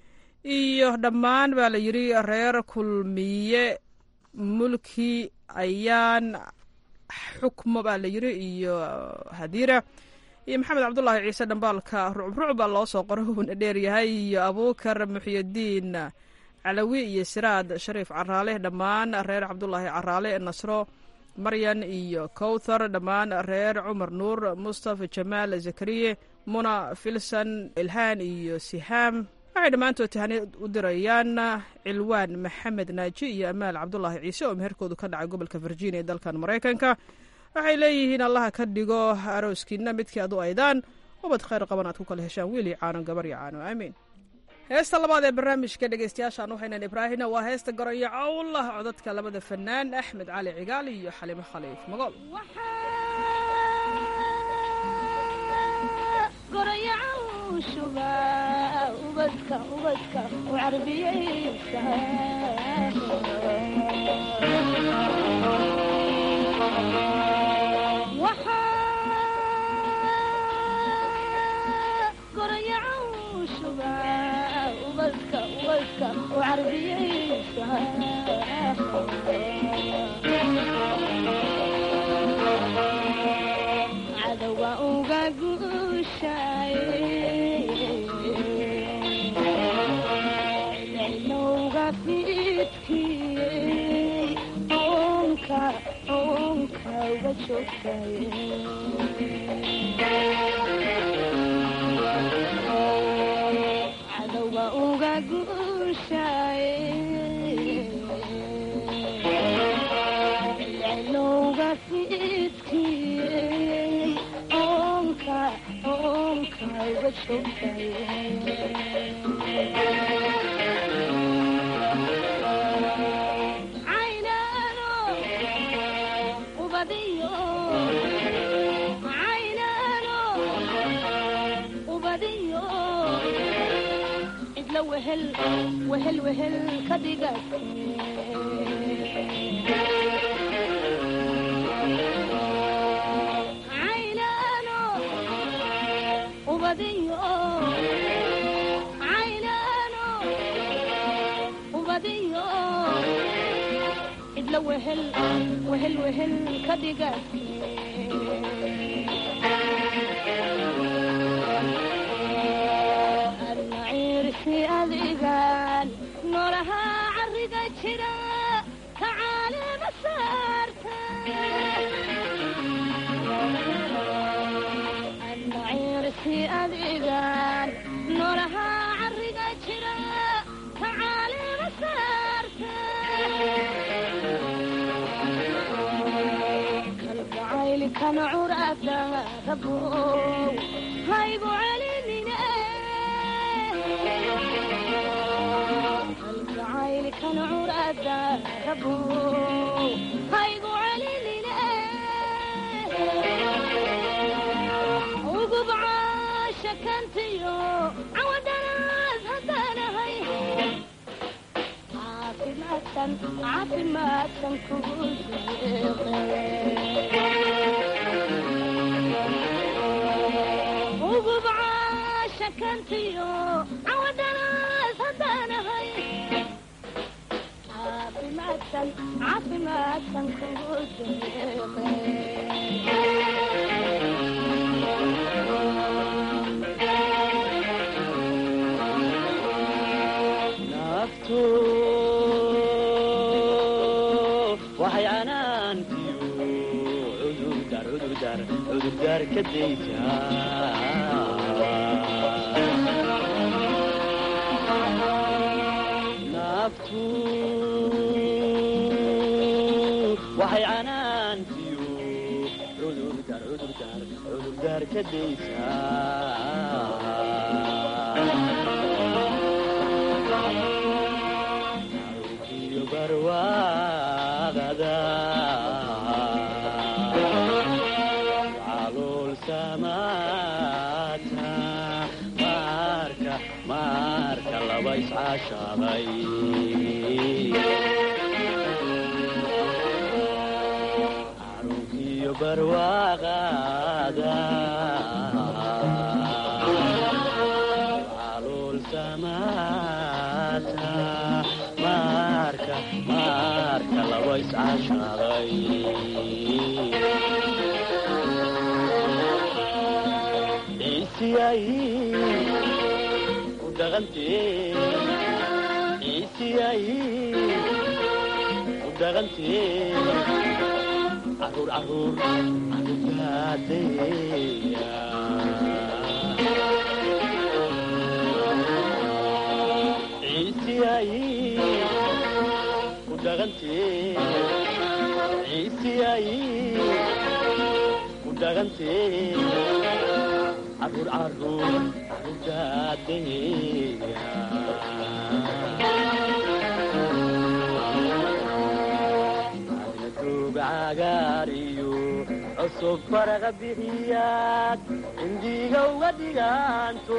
Speaker 13: iyo dhammaan baa la yidhi reer kulmiye mulki ayaan xukmo baa la yidhi iyo hadiira iyo maxamed cabdulaahi ciise dhambaalka rucruc baa loo soo qoro uuna dheeryahay iyo abuukar muxyadiin calawi iyo siraad shariif caraale dhammaan reer cabdulaahi caraale nasro maryan iyo kowthar dhammaan reer cumar nuur mustafa jamaal zakariye muna filsan ilhaan iyo sihaam waxay dhammaantood tahani u dirayaan cilwaan maxamed naaji iyo amaal cabdulaahi ciise oo meherkoodu ka dhacay gobolka virginia ee dalkan maraykanka waxay leeyihiin allaha ka dhigo arooskiina midkii adu aydaan ubad khayr qaban aad ku kala heshaan wiil iyo caano gabar iyo caano aamiin heesta labaad ee barnaamijka dhegeystayaashaan waxaynan ibraahina waa heesta garoyo cawlah codadka labada fanaan axmed cali cigaal iyo xalimo khaliif magool
Speaker 14: cadowa uga guushay cilowga fiidkiyey onka onka uga joogtay cadowa uga guushay cilowga fiidkiyey onka onka uga joogtay caynano ubadiyo caynano ubadiyo cidla wehel wehel wehel ka dhigate caynano ubadiyo caynano ubadiyo cidla wehel wehel wehel ka dhigate armaciirsi adigan noolaha cariga jira ka caalima saarta armaciirsi adigan noolaha cariga jira ka caalima saarta kalgacaylkan curada rabow haygu celinine kalgacaylkan curada rabow haygu celinine ugub caashakantiyo cawadhanaas haddanahay caafimaadkan caafimaadkan kugu deeqe shakantiyo cawadhanaas haddaanahay caafimaadsan caafimaadsan kugu
Speaker 15: naftu waxay canaantiyo cudurdar cudurdar cudurdar ka daysaa naftu waxay canaantiyo cudurdar cudurdar cudurdar ka daysaa iyo barwaaqada calool samaata maarka maarka laba iscaashaqay carugiyo barwaaqada calool samaata maarka maarka laba iscaashaqay ciisiyay ku dhaqantee ciisiyay ku dhaqantee caruur caruur caruurtaadeeya ciisiyay ku dhaqantee ciisiyay ku dhaqantee caruur caruur caruurtaadeeya duug cagaar iyo cusub faraqa bixiyaad indiga uga dhigaanto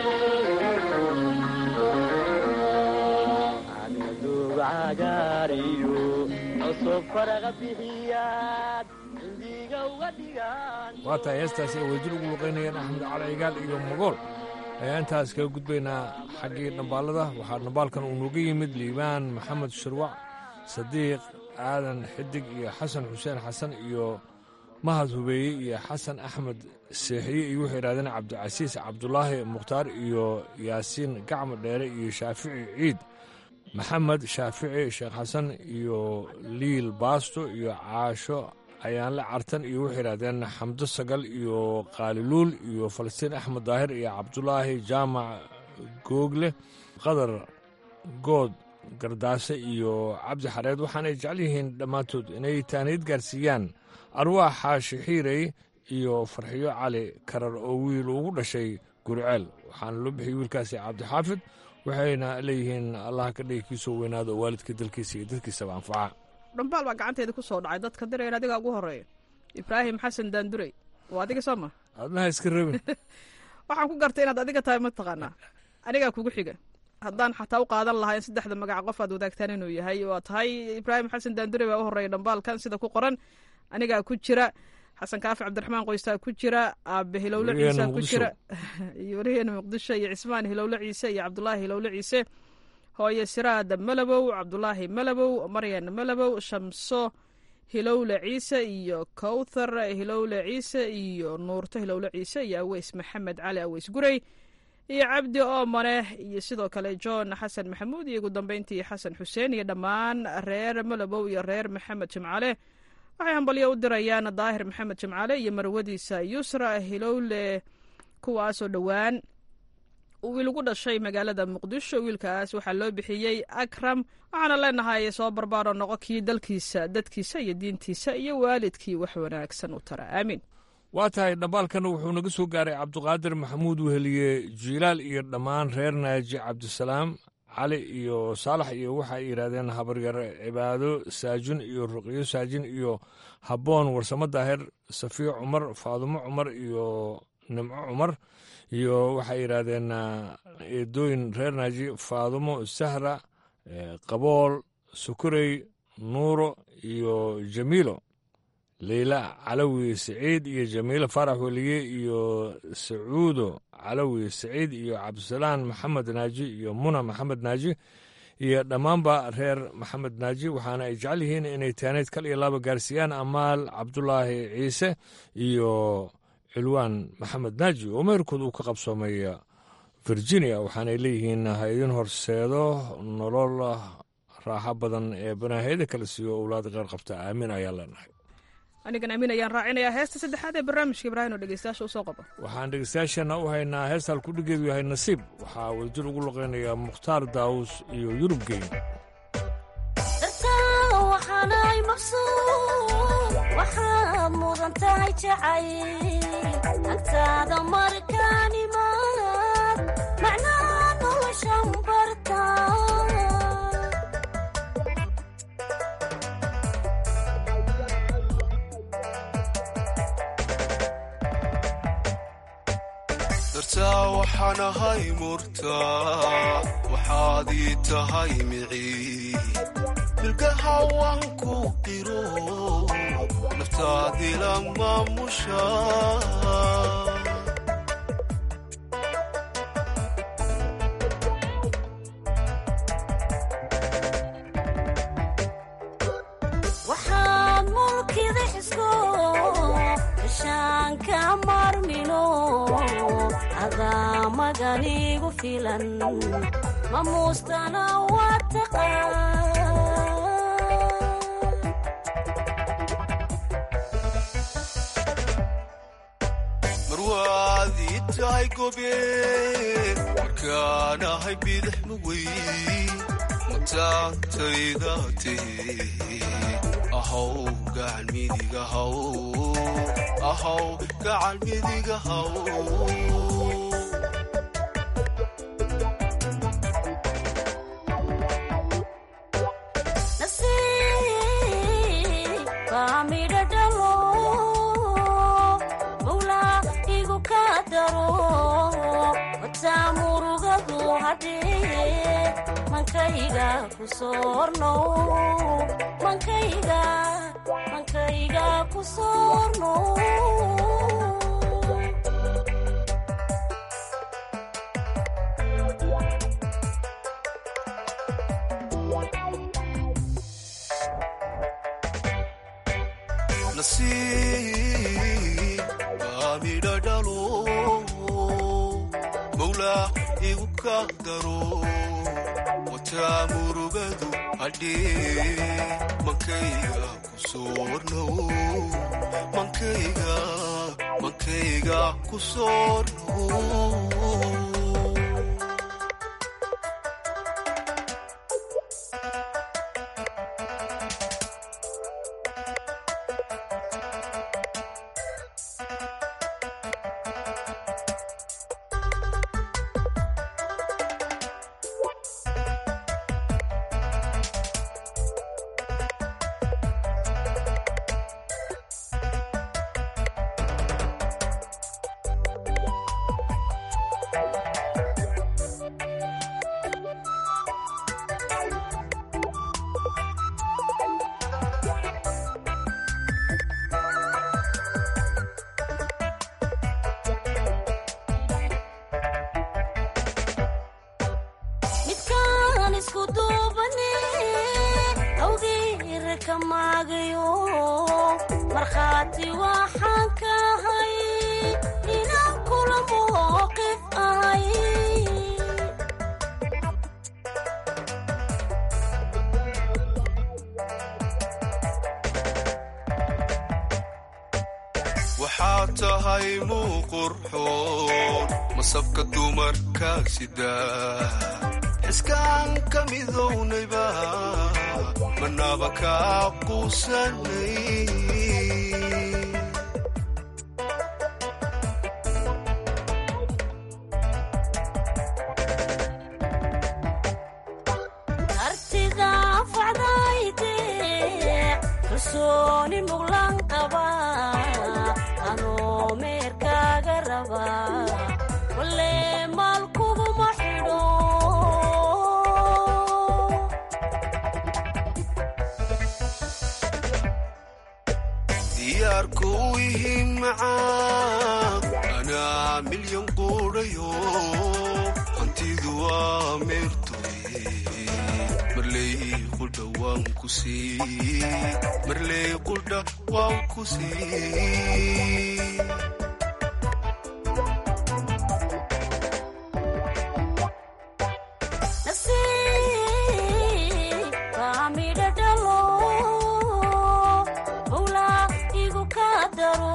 Speaker 15: duug cagaar iyo cusub faraqa bixiyaad indiga uga dhigaanto
Speaker 12: waa tahay heestaasi ay wadajir ugu luqaynayeen axmed cali cigaal iyo magool ayaa intaas kaga gudbaynaa xaggii dhambaalada waxaa dhambaalkan uu nooga yimid liibaan maxamed shirwac sadiiq aadan xidig iyo xasan xuseen xasan iyo mahad hubeeye iyo xasan axmed seexiye iyo wuxuu idhahdeen cabdicasiis cabdulaahi mukhtaar iyo yaasiin gacmo dheere iyo shaafici ciid maxamed shaafici sheekh xasan iyo liil baasto iyo caasho ayaanle cartan iyo wuxuu idhahdeen xamdo sagal iyo qaaliluul iyo falastiin axmed daahir iyo cabdulaahi jaamac google qadar good gardaase iyo cabdi xareed waxaanay jecel yihiin dhammaantood inay taaniid gaarsiiyaan arwaax xaashi xiirey iyo farxiyo cali karar oo wiil ugu dhashay guriceel waxaana loo bixiyey wiilkaasi cabdixaafid waxayna leeyihiin allah ka dhigi kiisoo weynaado oo waalidka dalkiisa iyo dadkiisaba anfaca
Speaker 13: dhambaal baa gacanteeda ku soo dhacay dadka dirayn adigaa ugu horeeya ibraahim xasan daandurey waa adiga soo ma
Speaker 12: adnaha iska rabin
Speaker 13: waxaan ku gartay inaad adiga tahay mataqaanaa anigaa kugu xiga haddaan xataa u qaadan lahaa in saddexda magac qof aad wadaagtaan inuu yahay waa tahay ibraahim xasan daandure baa u horeeya dhambaalkan sida ku qoran anigaa ku jira xasan kaafi cabdiraxmaan qoystaa ku jira aabe hilowle ciise ku jira iyo wariheena muqdisho iyo cismaan hilowle ciise iyo cabdulaahi hilowle ciise hooye siraada malabow cabdulaahi malabow maryan malabow shamso hilowle ciise iyo kowthar hilowle ciise iyo nuurto hilowle ciise iyo aweys maxamed cali aweys gurey iyo cabdi oomane iyo sidoo kale john xasan maxamuud iyo ugu dambeyntii xasan xuseen iyo dhammaan reer malabow iyo reer maxamed jimcale waxay hambalyo u dirayaan daahir maxamed jimcale iyo marwadiisa yusra hilowle kuwaasoo dhowaan wiil ugu dhashay magaalada muqdisho wiilkaas waxaa loo bixiyey akram waxaana leenahay soo barbaaro noqo kii dalkiisa dadkiisa iyo diintiisa iyo waalidkii wax wanaagsan u tara aamiin
Speaker 12: waa tahay dhambaalkana wuxuu naga soo gaaray cabdiqaadir maxamuud weheliye jiilaal iyo dhammaan reer naaji cabdisalaam cali iyo saalax iyo waxay yidhahdeen habaryar cibaado saajin iyo ruqyo saajin iyo habboon warsamo daahir safiyo cumar faadumo cumar iyo nimco cumar iyo waxay yidhaahdeen eedooyin reer naaji faadumo sahra qabool sukurey nuuro iyo jamiilo leyla calawi saciid iyo jamiile faarax weliye iyo sacuudo calawi saciid iyo cabdisalaan maxamed naaji iyo muna maxamed naaji iyo dhammaanba reer maxamed naaji waxaana ay jecel yihiin inay taaneyd kal iyo laba gaarsiiyaan amaal cabdulaahi ciise iyo cilwaan maxamed naaji oo meerkood uu ka qabsoomay virginia waxaanay leeyihiin ha idin horseedo nolol raaxo badan ee banaahiyada kala siiyo owlaad qeyr qabta aamin ayaa leenahay
Speaker 13: anigan aamin ayaan raacinayaa heesta saddexaad ee barnaamijka ibraahim oo dhegeystayaasha usoo qabo
Speaker 12: waxaan dhegeystayaasheenna u haynaa heesta halkudhigeedu yahay nasiib waxaa wadajir ugu luqeynayaa mukhtaar daawus iyo yurub geyn
Speaker 14: waxaanay maqsuud waxaad mudan tahay jacayl agtaada markaan imaad macnaa noloshan barta
Speaker 16: dartaa waxaan ahay murtaa waxaad ii tahay micii milgaha waan ku qiro naftaadila maamusha
Speaker 14: waxaad mulkida xisko ishaanka marmino adaa maganigu filan mamuustana waa taqaan
Speaker 16: marwaad ii tahay gobeen markaan ahay bidix mawey mataantayda tee ahaw gacan midiga haw ahaw gacan midiga haw
Speaker 14: nasiib baa midho dhalo mawlaa igu ka daro wataa murugadu hadhee mankayga ku soorno mankayga mankayga ku soorno
Speaker 16: nasiib baa midho dhalo mawlaa igu ka daro wataa murugadu hadhee mankayga ku soornow mankayga mankayga ku soornow
Speaker 14: midkaan isku duubane awgeer ka maagayo markhaati waxaan ka ahay inaan kula mowqif ahay
Speaker 16: waxaad tahay muuqurxoon masabka dumarka sida xiskaan ka midownayba manaba kaa quusanay
Speaker 14: artida facdayde kalsooni muglan qaba anoo meerkaaga raba walle maal kuguma xidho
Speaker 16: gaarku u ihi macaa anaa milyan quudhayo hantidu waa meertoye marley qudha waan ku sii marley qudha waan ku sii
Speaker 14: nasiibka midho dhalo mawlaa igu ka daro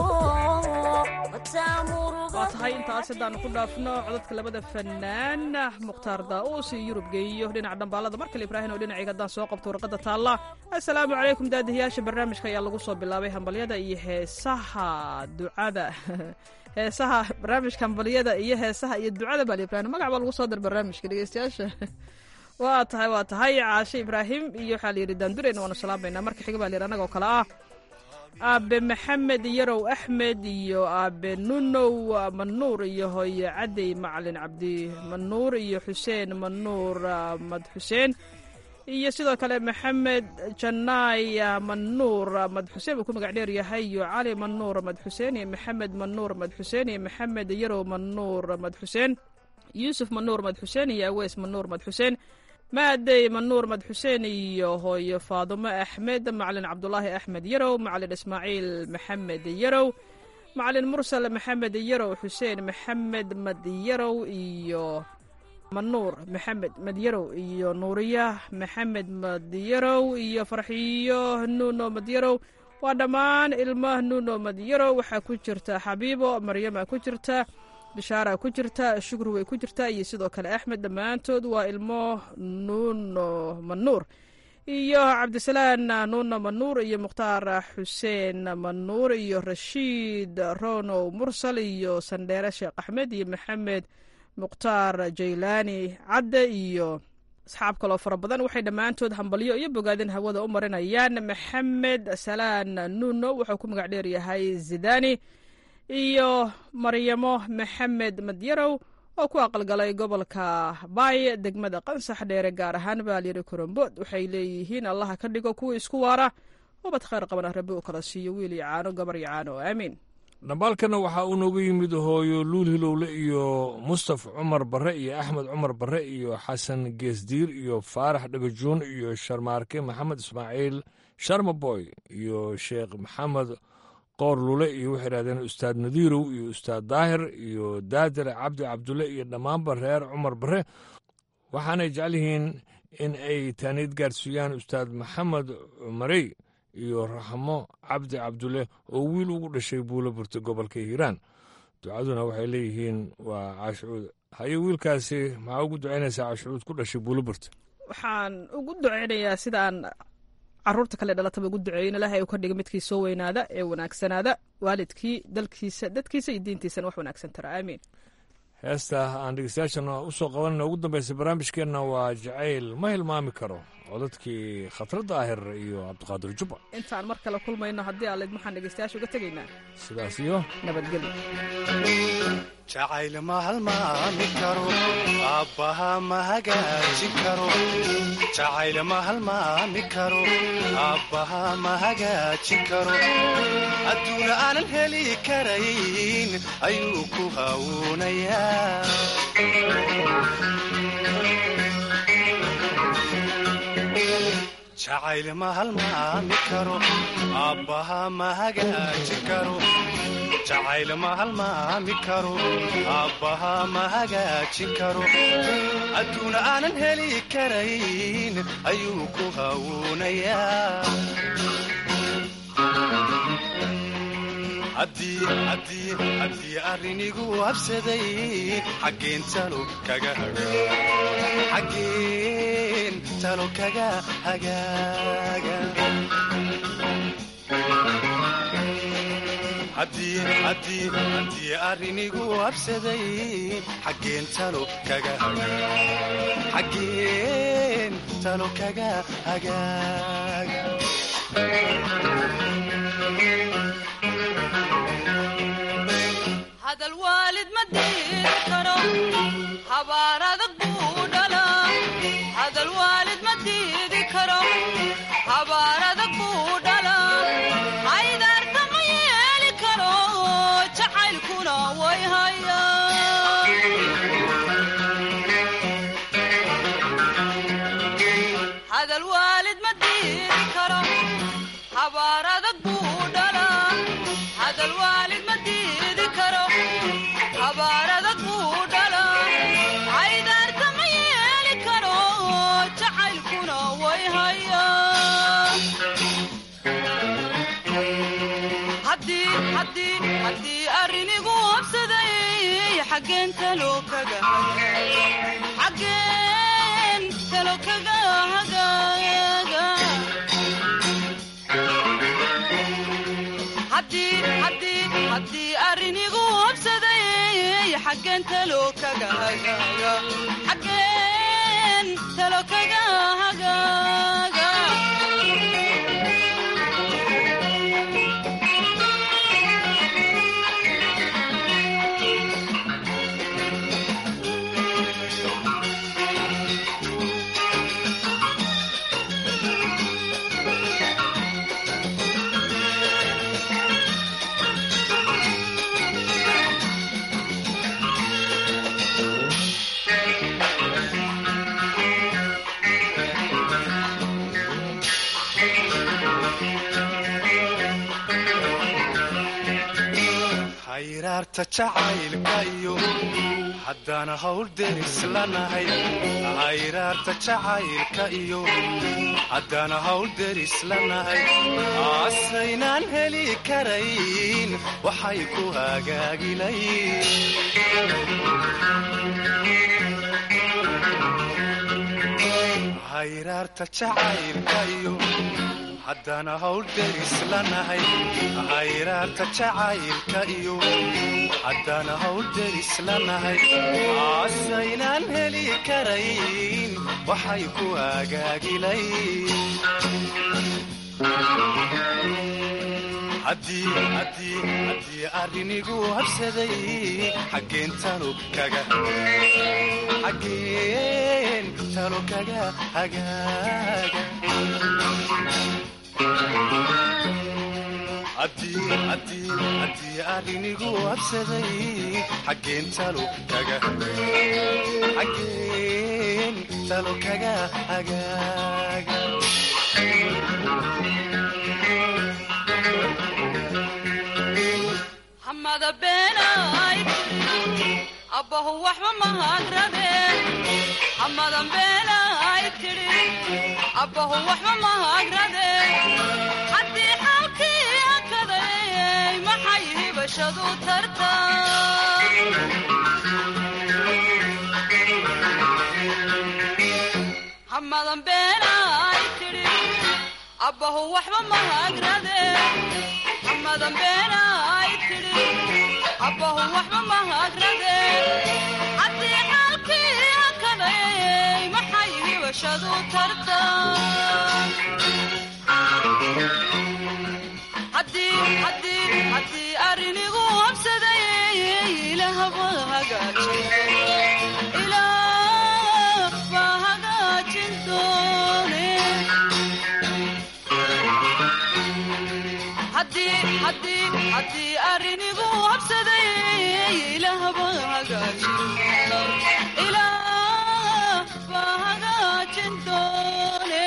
Speaker 13: waa tahay intaas haddaannu ku dhaafno codadka labada fanaan mukhtaar daa'uus iyo yurub geeyo dhinaca dhambaalada markale ibraahin oo dhinacayga haddaan soo qabto warqadda taalla assalaamu calaykum daadihiyaasha barnaamijka ayaa lagu soo bilaabay hambalyada iyo heesaha ducada heesaha barnaamijka hambalyada iyo heesaha iyo ducada baa ibrahim magac baa lagu soo dar barnaamijka dhegeystayaasha waa tahay waa tahay caashe ibraahim iyo waxaa layidhi daandureyna waanu salaamayna marka xiga baa layidhi annagoo kale ah aabe maxamed yarow axmed iyo aabe nunow manuur iyo hooye cadey macalin cabdi manuur iyo xuseen manuur mad xuseen iyo sidoo kale maxamed janaay manuur mad xuseen uu ku magac dheer yahay iyo cali manuur mad xuseen iyo maxamed manuur mad xuseen iyo maxamed yarow manuur mad xuseen yuusuf manuur mad xuseen iyo aweys manuur mad xuseen maadey manuur mad xuseen iyo hooyo faadumo axmed macalin cabdulaahi axmed yarow macalin ismaaciil maxamed yarow macalin mursal maxamed yarow xuseen maxamed madyarow iyo manuur maxamed madyarow iyo nuuriya maxamed madyarow iyo farxiyo nuuno madyarow waa dhammaan ilmo nuuno madyarow waxaa ku jirta xabiibo maryama ku jirta bishaara ku jirta shukri way ku jirtaa iyo sidoo kale axmed dhammaantood waa ilmo nuuno manuur iyo cabdisalaan nuuno manuur iyo mukhtaar xuseen manuur iyo rashiid ronow mursal iyo sandheere sheekh axmed iyo maxamed mukhtaar jaylaani cadde iyo asxaab kaloo fara badan waxay dhammaantood hambalyo iyo bogaadin hawada u marinayaan maxamed salaan nuuno wuxuu ku magac dheer yahay zidani iyo maryamo maxamed madyarow oo ku aqalgalay gobolka baay degmada qansax dheere gaar ahaan baalyari korombood waxay leeyihiin allaha ka dhigo kuwa isku waara ubad khayr qabana rabbi uu kala siiyo wiil iyo caano gabar iyo caano aamiin
Speaker 12: dhambaalkana waxaa uu nooga yimid hooyo luul hilowle iyo mustaf cumar barre iyo axmed cumar barre iyo xasan geesdiir iyo faarax dhagajuun iyo sharmaarke maxamed ismaaciil sharmaboy iyo sheekh maxamed qoor lule iyo waxay idhahdeen ustaad nadiirow iyo ustaad daahir iyo daadir cabdi cabdulle iyo dhammaanba reer cumar barre waxaanay jecel yihiin in ay taaniid gaarsiiyaan ustaad maxamed cumarey iyo raxmo cabdi cabdulle oo wiil ugu dhashay buulo burta gobolka hiiraan ducaduna waxay leeyihiin waa caashucuud haye wiilkaasi maxaa ugu ducaynaysaa caashucuud ku dhashay buulo burta
Speaker 13: waxaan ugu ducaynayaa sidaan caruurta kale dhalataba ugu duceeyin ilaahay uu ka dhiga midkii soo weynaada ee wanaagsanaada waalidkii dalkiisa dadkiisa iyo diintiisana wax wanaagsan tara aamiin
Speaker 12: heesta aan dhegeystayaashana u soo qabanayna ugu dambaysa barnaamijkeenna waa jacayl ma hilmaami karo codadkii khatrad daahir iyo cabdiqaadir jubba
Speaker 13: intaan mar kale kulmayno haddii aalid maxaan dhegeystayaasha uga tegaynaa
Speaker 12: sidaas iyo
Speaker 13: nabadgelyo
Speaker 16: jacayl ma halmaami karo aabbaha ma hagaajin karo jacayl ma halmaami karo aabbaha ma hagaajin karo adduuna aanan heli karayn ayuu ku hawuunayaa jacayl ma halmaami karo aabbaha ma hagaajin karo jacayl ma halmaami karo aabbaha ma hagaajin karo adduuna aanan heli karayn ayuu ku hawuunayaa haddii arrinigu habsaday xaggeen talo kaga xaggeen talo kaga hagaaga haddii arrinigu habsaday xaggeen talo kaga xaggeen talo kaga hagaaga
Speaker 17: hadal waalid ma diiri karo habaar adag buu dhalaa hadal waalid ma diidi karo habaar adag buu dhalaa haydaarta ma yee hadal waalid ma diidi karo habaar adag buu dhalaa hadal waalid ma diidi karo habaar adag buu dhalaa caydaarta ma yeeli karo jacaylkuna way hayaa haddii arrinigu habsaday xaggeen talo kaga xaggeen talo kaga hagaaga haddii arrinigu habsaday xaggeen talo kaga hagaaga xaggeen talo kaga hagaaga
Speaker 16: hayraarta jacaylka iyo haddana hawl deris lanahay hayraarta jacaylka iyo haddana hawl deris lanahay aasaynaan heli karayn waxay ku hagaagilayn hayraarta jacaylka iyo haddana hawl deris lanahay hayraarta jacaylka iyo haddana hawl deris lanahay aasaynaan heli karayn waxay ku hagaagilayn haddii arrinigu habsaday xaggeen talo kaga xaggeen talo kaga hagaaga haddii arrinigu habsaday xaggeen talo kaga xaggeen talo kaga hagaaga
Speaker 17: hamada beenayd abbahu waxba mahagrade hamadan beenayd tidhi abbahu waxba mahagrade haddii xaalkii akaday maxay hibashadu tarta hamadan beenayd tidhi abbahu waxba mahagrade hamadan beenayd tidhi abbahu waxba mahagrade haddii xaalkii akaday maxay hibashadu tarta haddii arrinigu habsaday ilaahba hagaajin doone haddii arrinigu habsaday ilaahba hagaajin doone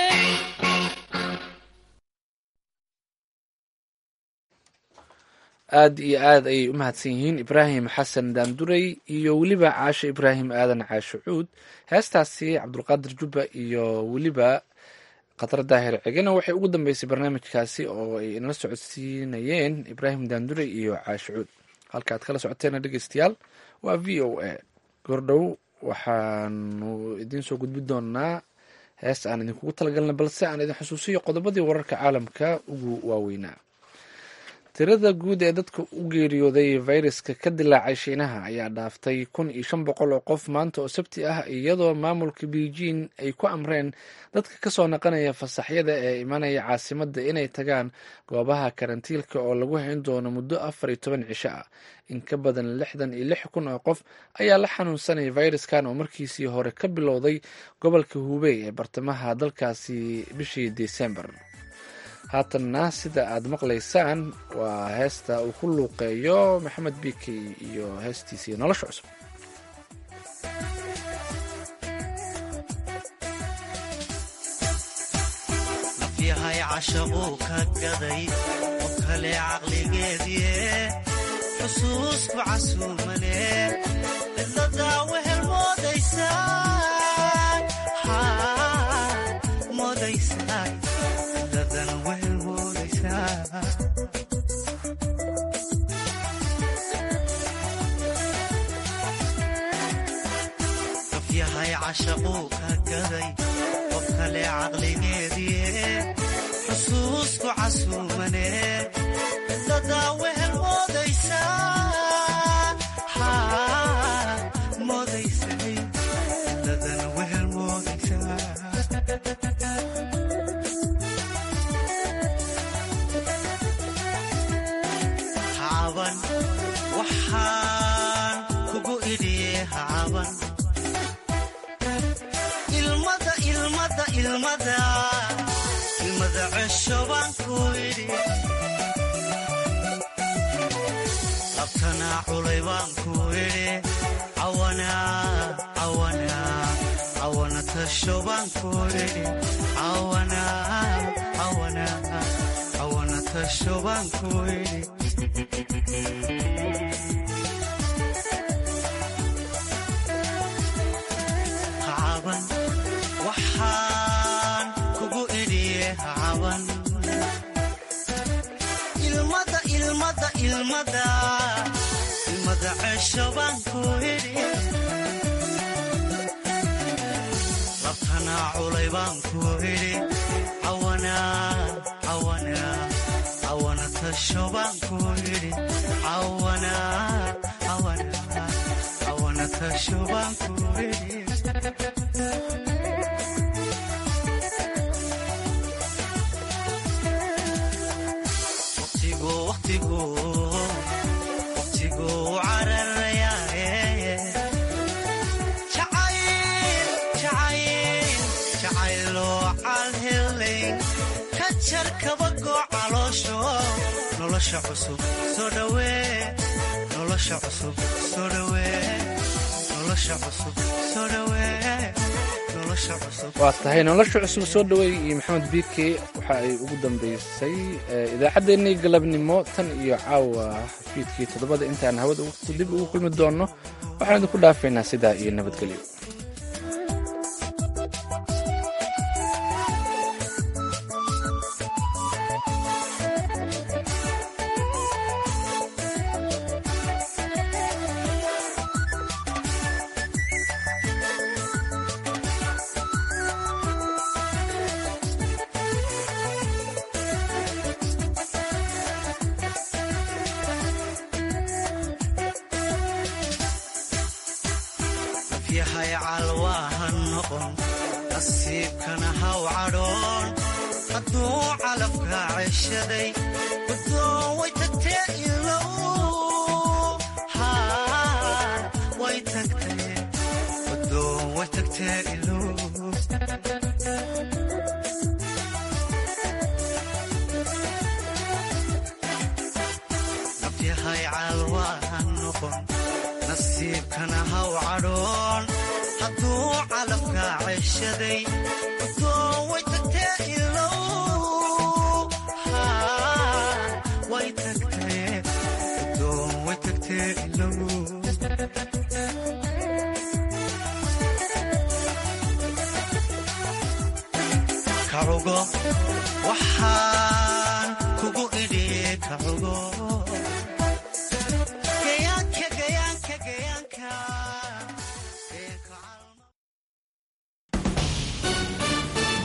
Speaker 1: aad iyo aad ayay u mahadsan yihiin ibraahim xasan daanduray iyo weliba caasho ibraahim aadan caasho cuud heestaasi cabdulqaadir jubba iyo weliba khatar daahir cegena waxay ugu dambeysay barnaamijkaasi oo ay inala socodsiinayeen ibraahim daanduray iyo caasho cuud halka aad kala socoteena dhegeystayaal waa v o a gordhow waxaanu idiin soo gudbi doonaa hees aan idinkugu talagalna balse aan idin xusuusiyo qodobadii wararka caalamka ugu waaweynaa tirada guud ee dadka u geeriyooday fayraska ka dilaacay shiinaha ayaa dhaaftay kun iyo shan boqol oo qof maanta oo sabti ah iyadoo maamulka beijing ay ku amreen dadka kasoo naqanaya fasaxyada ee imanaya caasimadda inay tagaan goobaha karantiilka oo lagu hayn doono muddo afar iyo toban cisho ah in ka badan lixdan iyo lix kun oo qof ayaa la xanuunsanaya fayraskan oo markiisii hore ka bilowday gobolka hubey ee bartamaha dalkaasi bishii desembar haatanna sida aad maqlaysaan waa heesta uu ku luuqeeyo maxamed bikey iyo heestiisii nolosha cusub
Speaker 16: yahay cashaquu ka gaday qof kale caqligeedie xusuusku casuumane cidladaa wehel moodaysaa moodaysaa cidladan wehel moodaysaa qof yahay cashaquu ka gaday qof kale caqligeedie xusuusku casuumane cidladaa wehel moodaysaa moodaysay cidladan wehel moodaysaa hacaban waxaan kugu idhiye hacaban ilmada ilmada ilmada ilmada cesho baan ku idhi labtanaa culay baan ku idhi cawana cawana cawana tasho baan ku idhi cawana cawana cawana tasho baan ku idhi hacaban waxaan kugu idhiye hacaban ilmada ilmada ilmada ilmada cesho baan ku idhi labtanaa culay baan ku idhi cawana cawana cawana tasho baan ku idhi cawana cawana cawana tasho baan ku idhi waqtigu waqtigu waqtigu cararayaaye jacayl jacayl jacayloo calhelayn ka jar kabagoo caloosho nolosha cusub soo dhawee nolosha cusub soo dhawee nolosha cusub soo dhawee nolosha cusub
Speaker 1: waa tahay nolosha cusub soo dhaweey iyo maxamed biike waxa ay ugu dambeysay idaacaddeenii galabnimo tan iyo caawa fiidkii toddobada intaan hawada dib ugu kulmi doonno waxaan idinku dhaafaynaa sidaa iyo nabadgelyo
Speaker 16: yahay calwaaha noqon nasiibkana haw cadhoon hadduu calafka ceshaday guddoon way tagtee ilow haa way tagtee guddoon way tagtee ilow nafyahay calwaaha noqon nasiibkana haw cadhoon hadduu calafka ceshaday guddoon way tagtee ilow haa way tagtee guddoon way tagtee ilow kacugo waxaan kugu idhi kacugo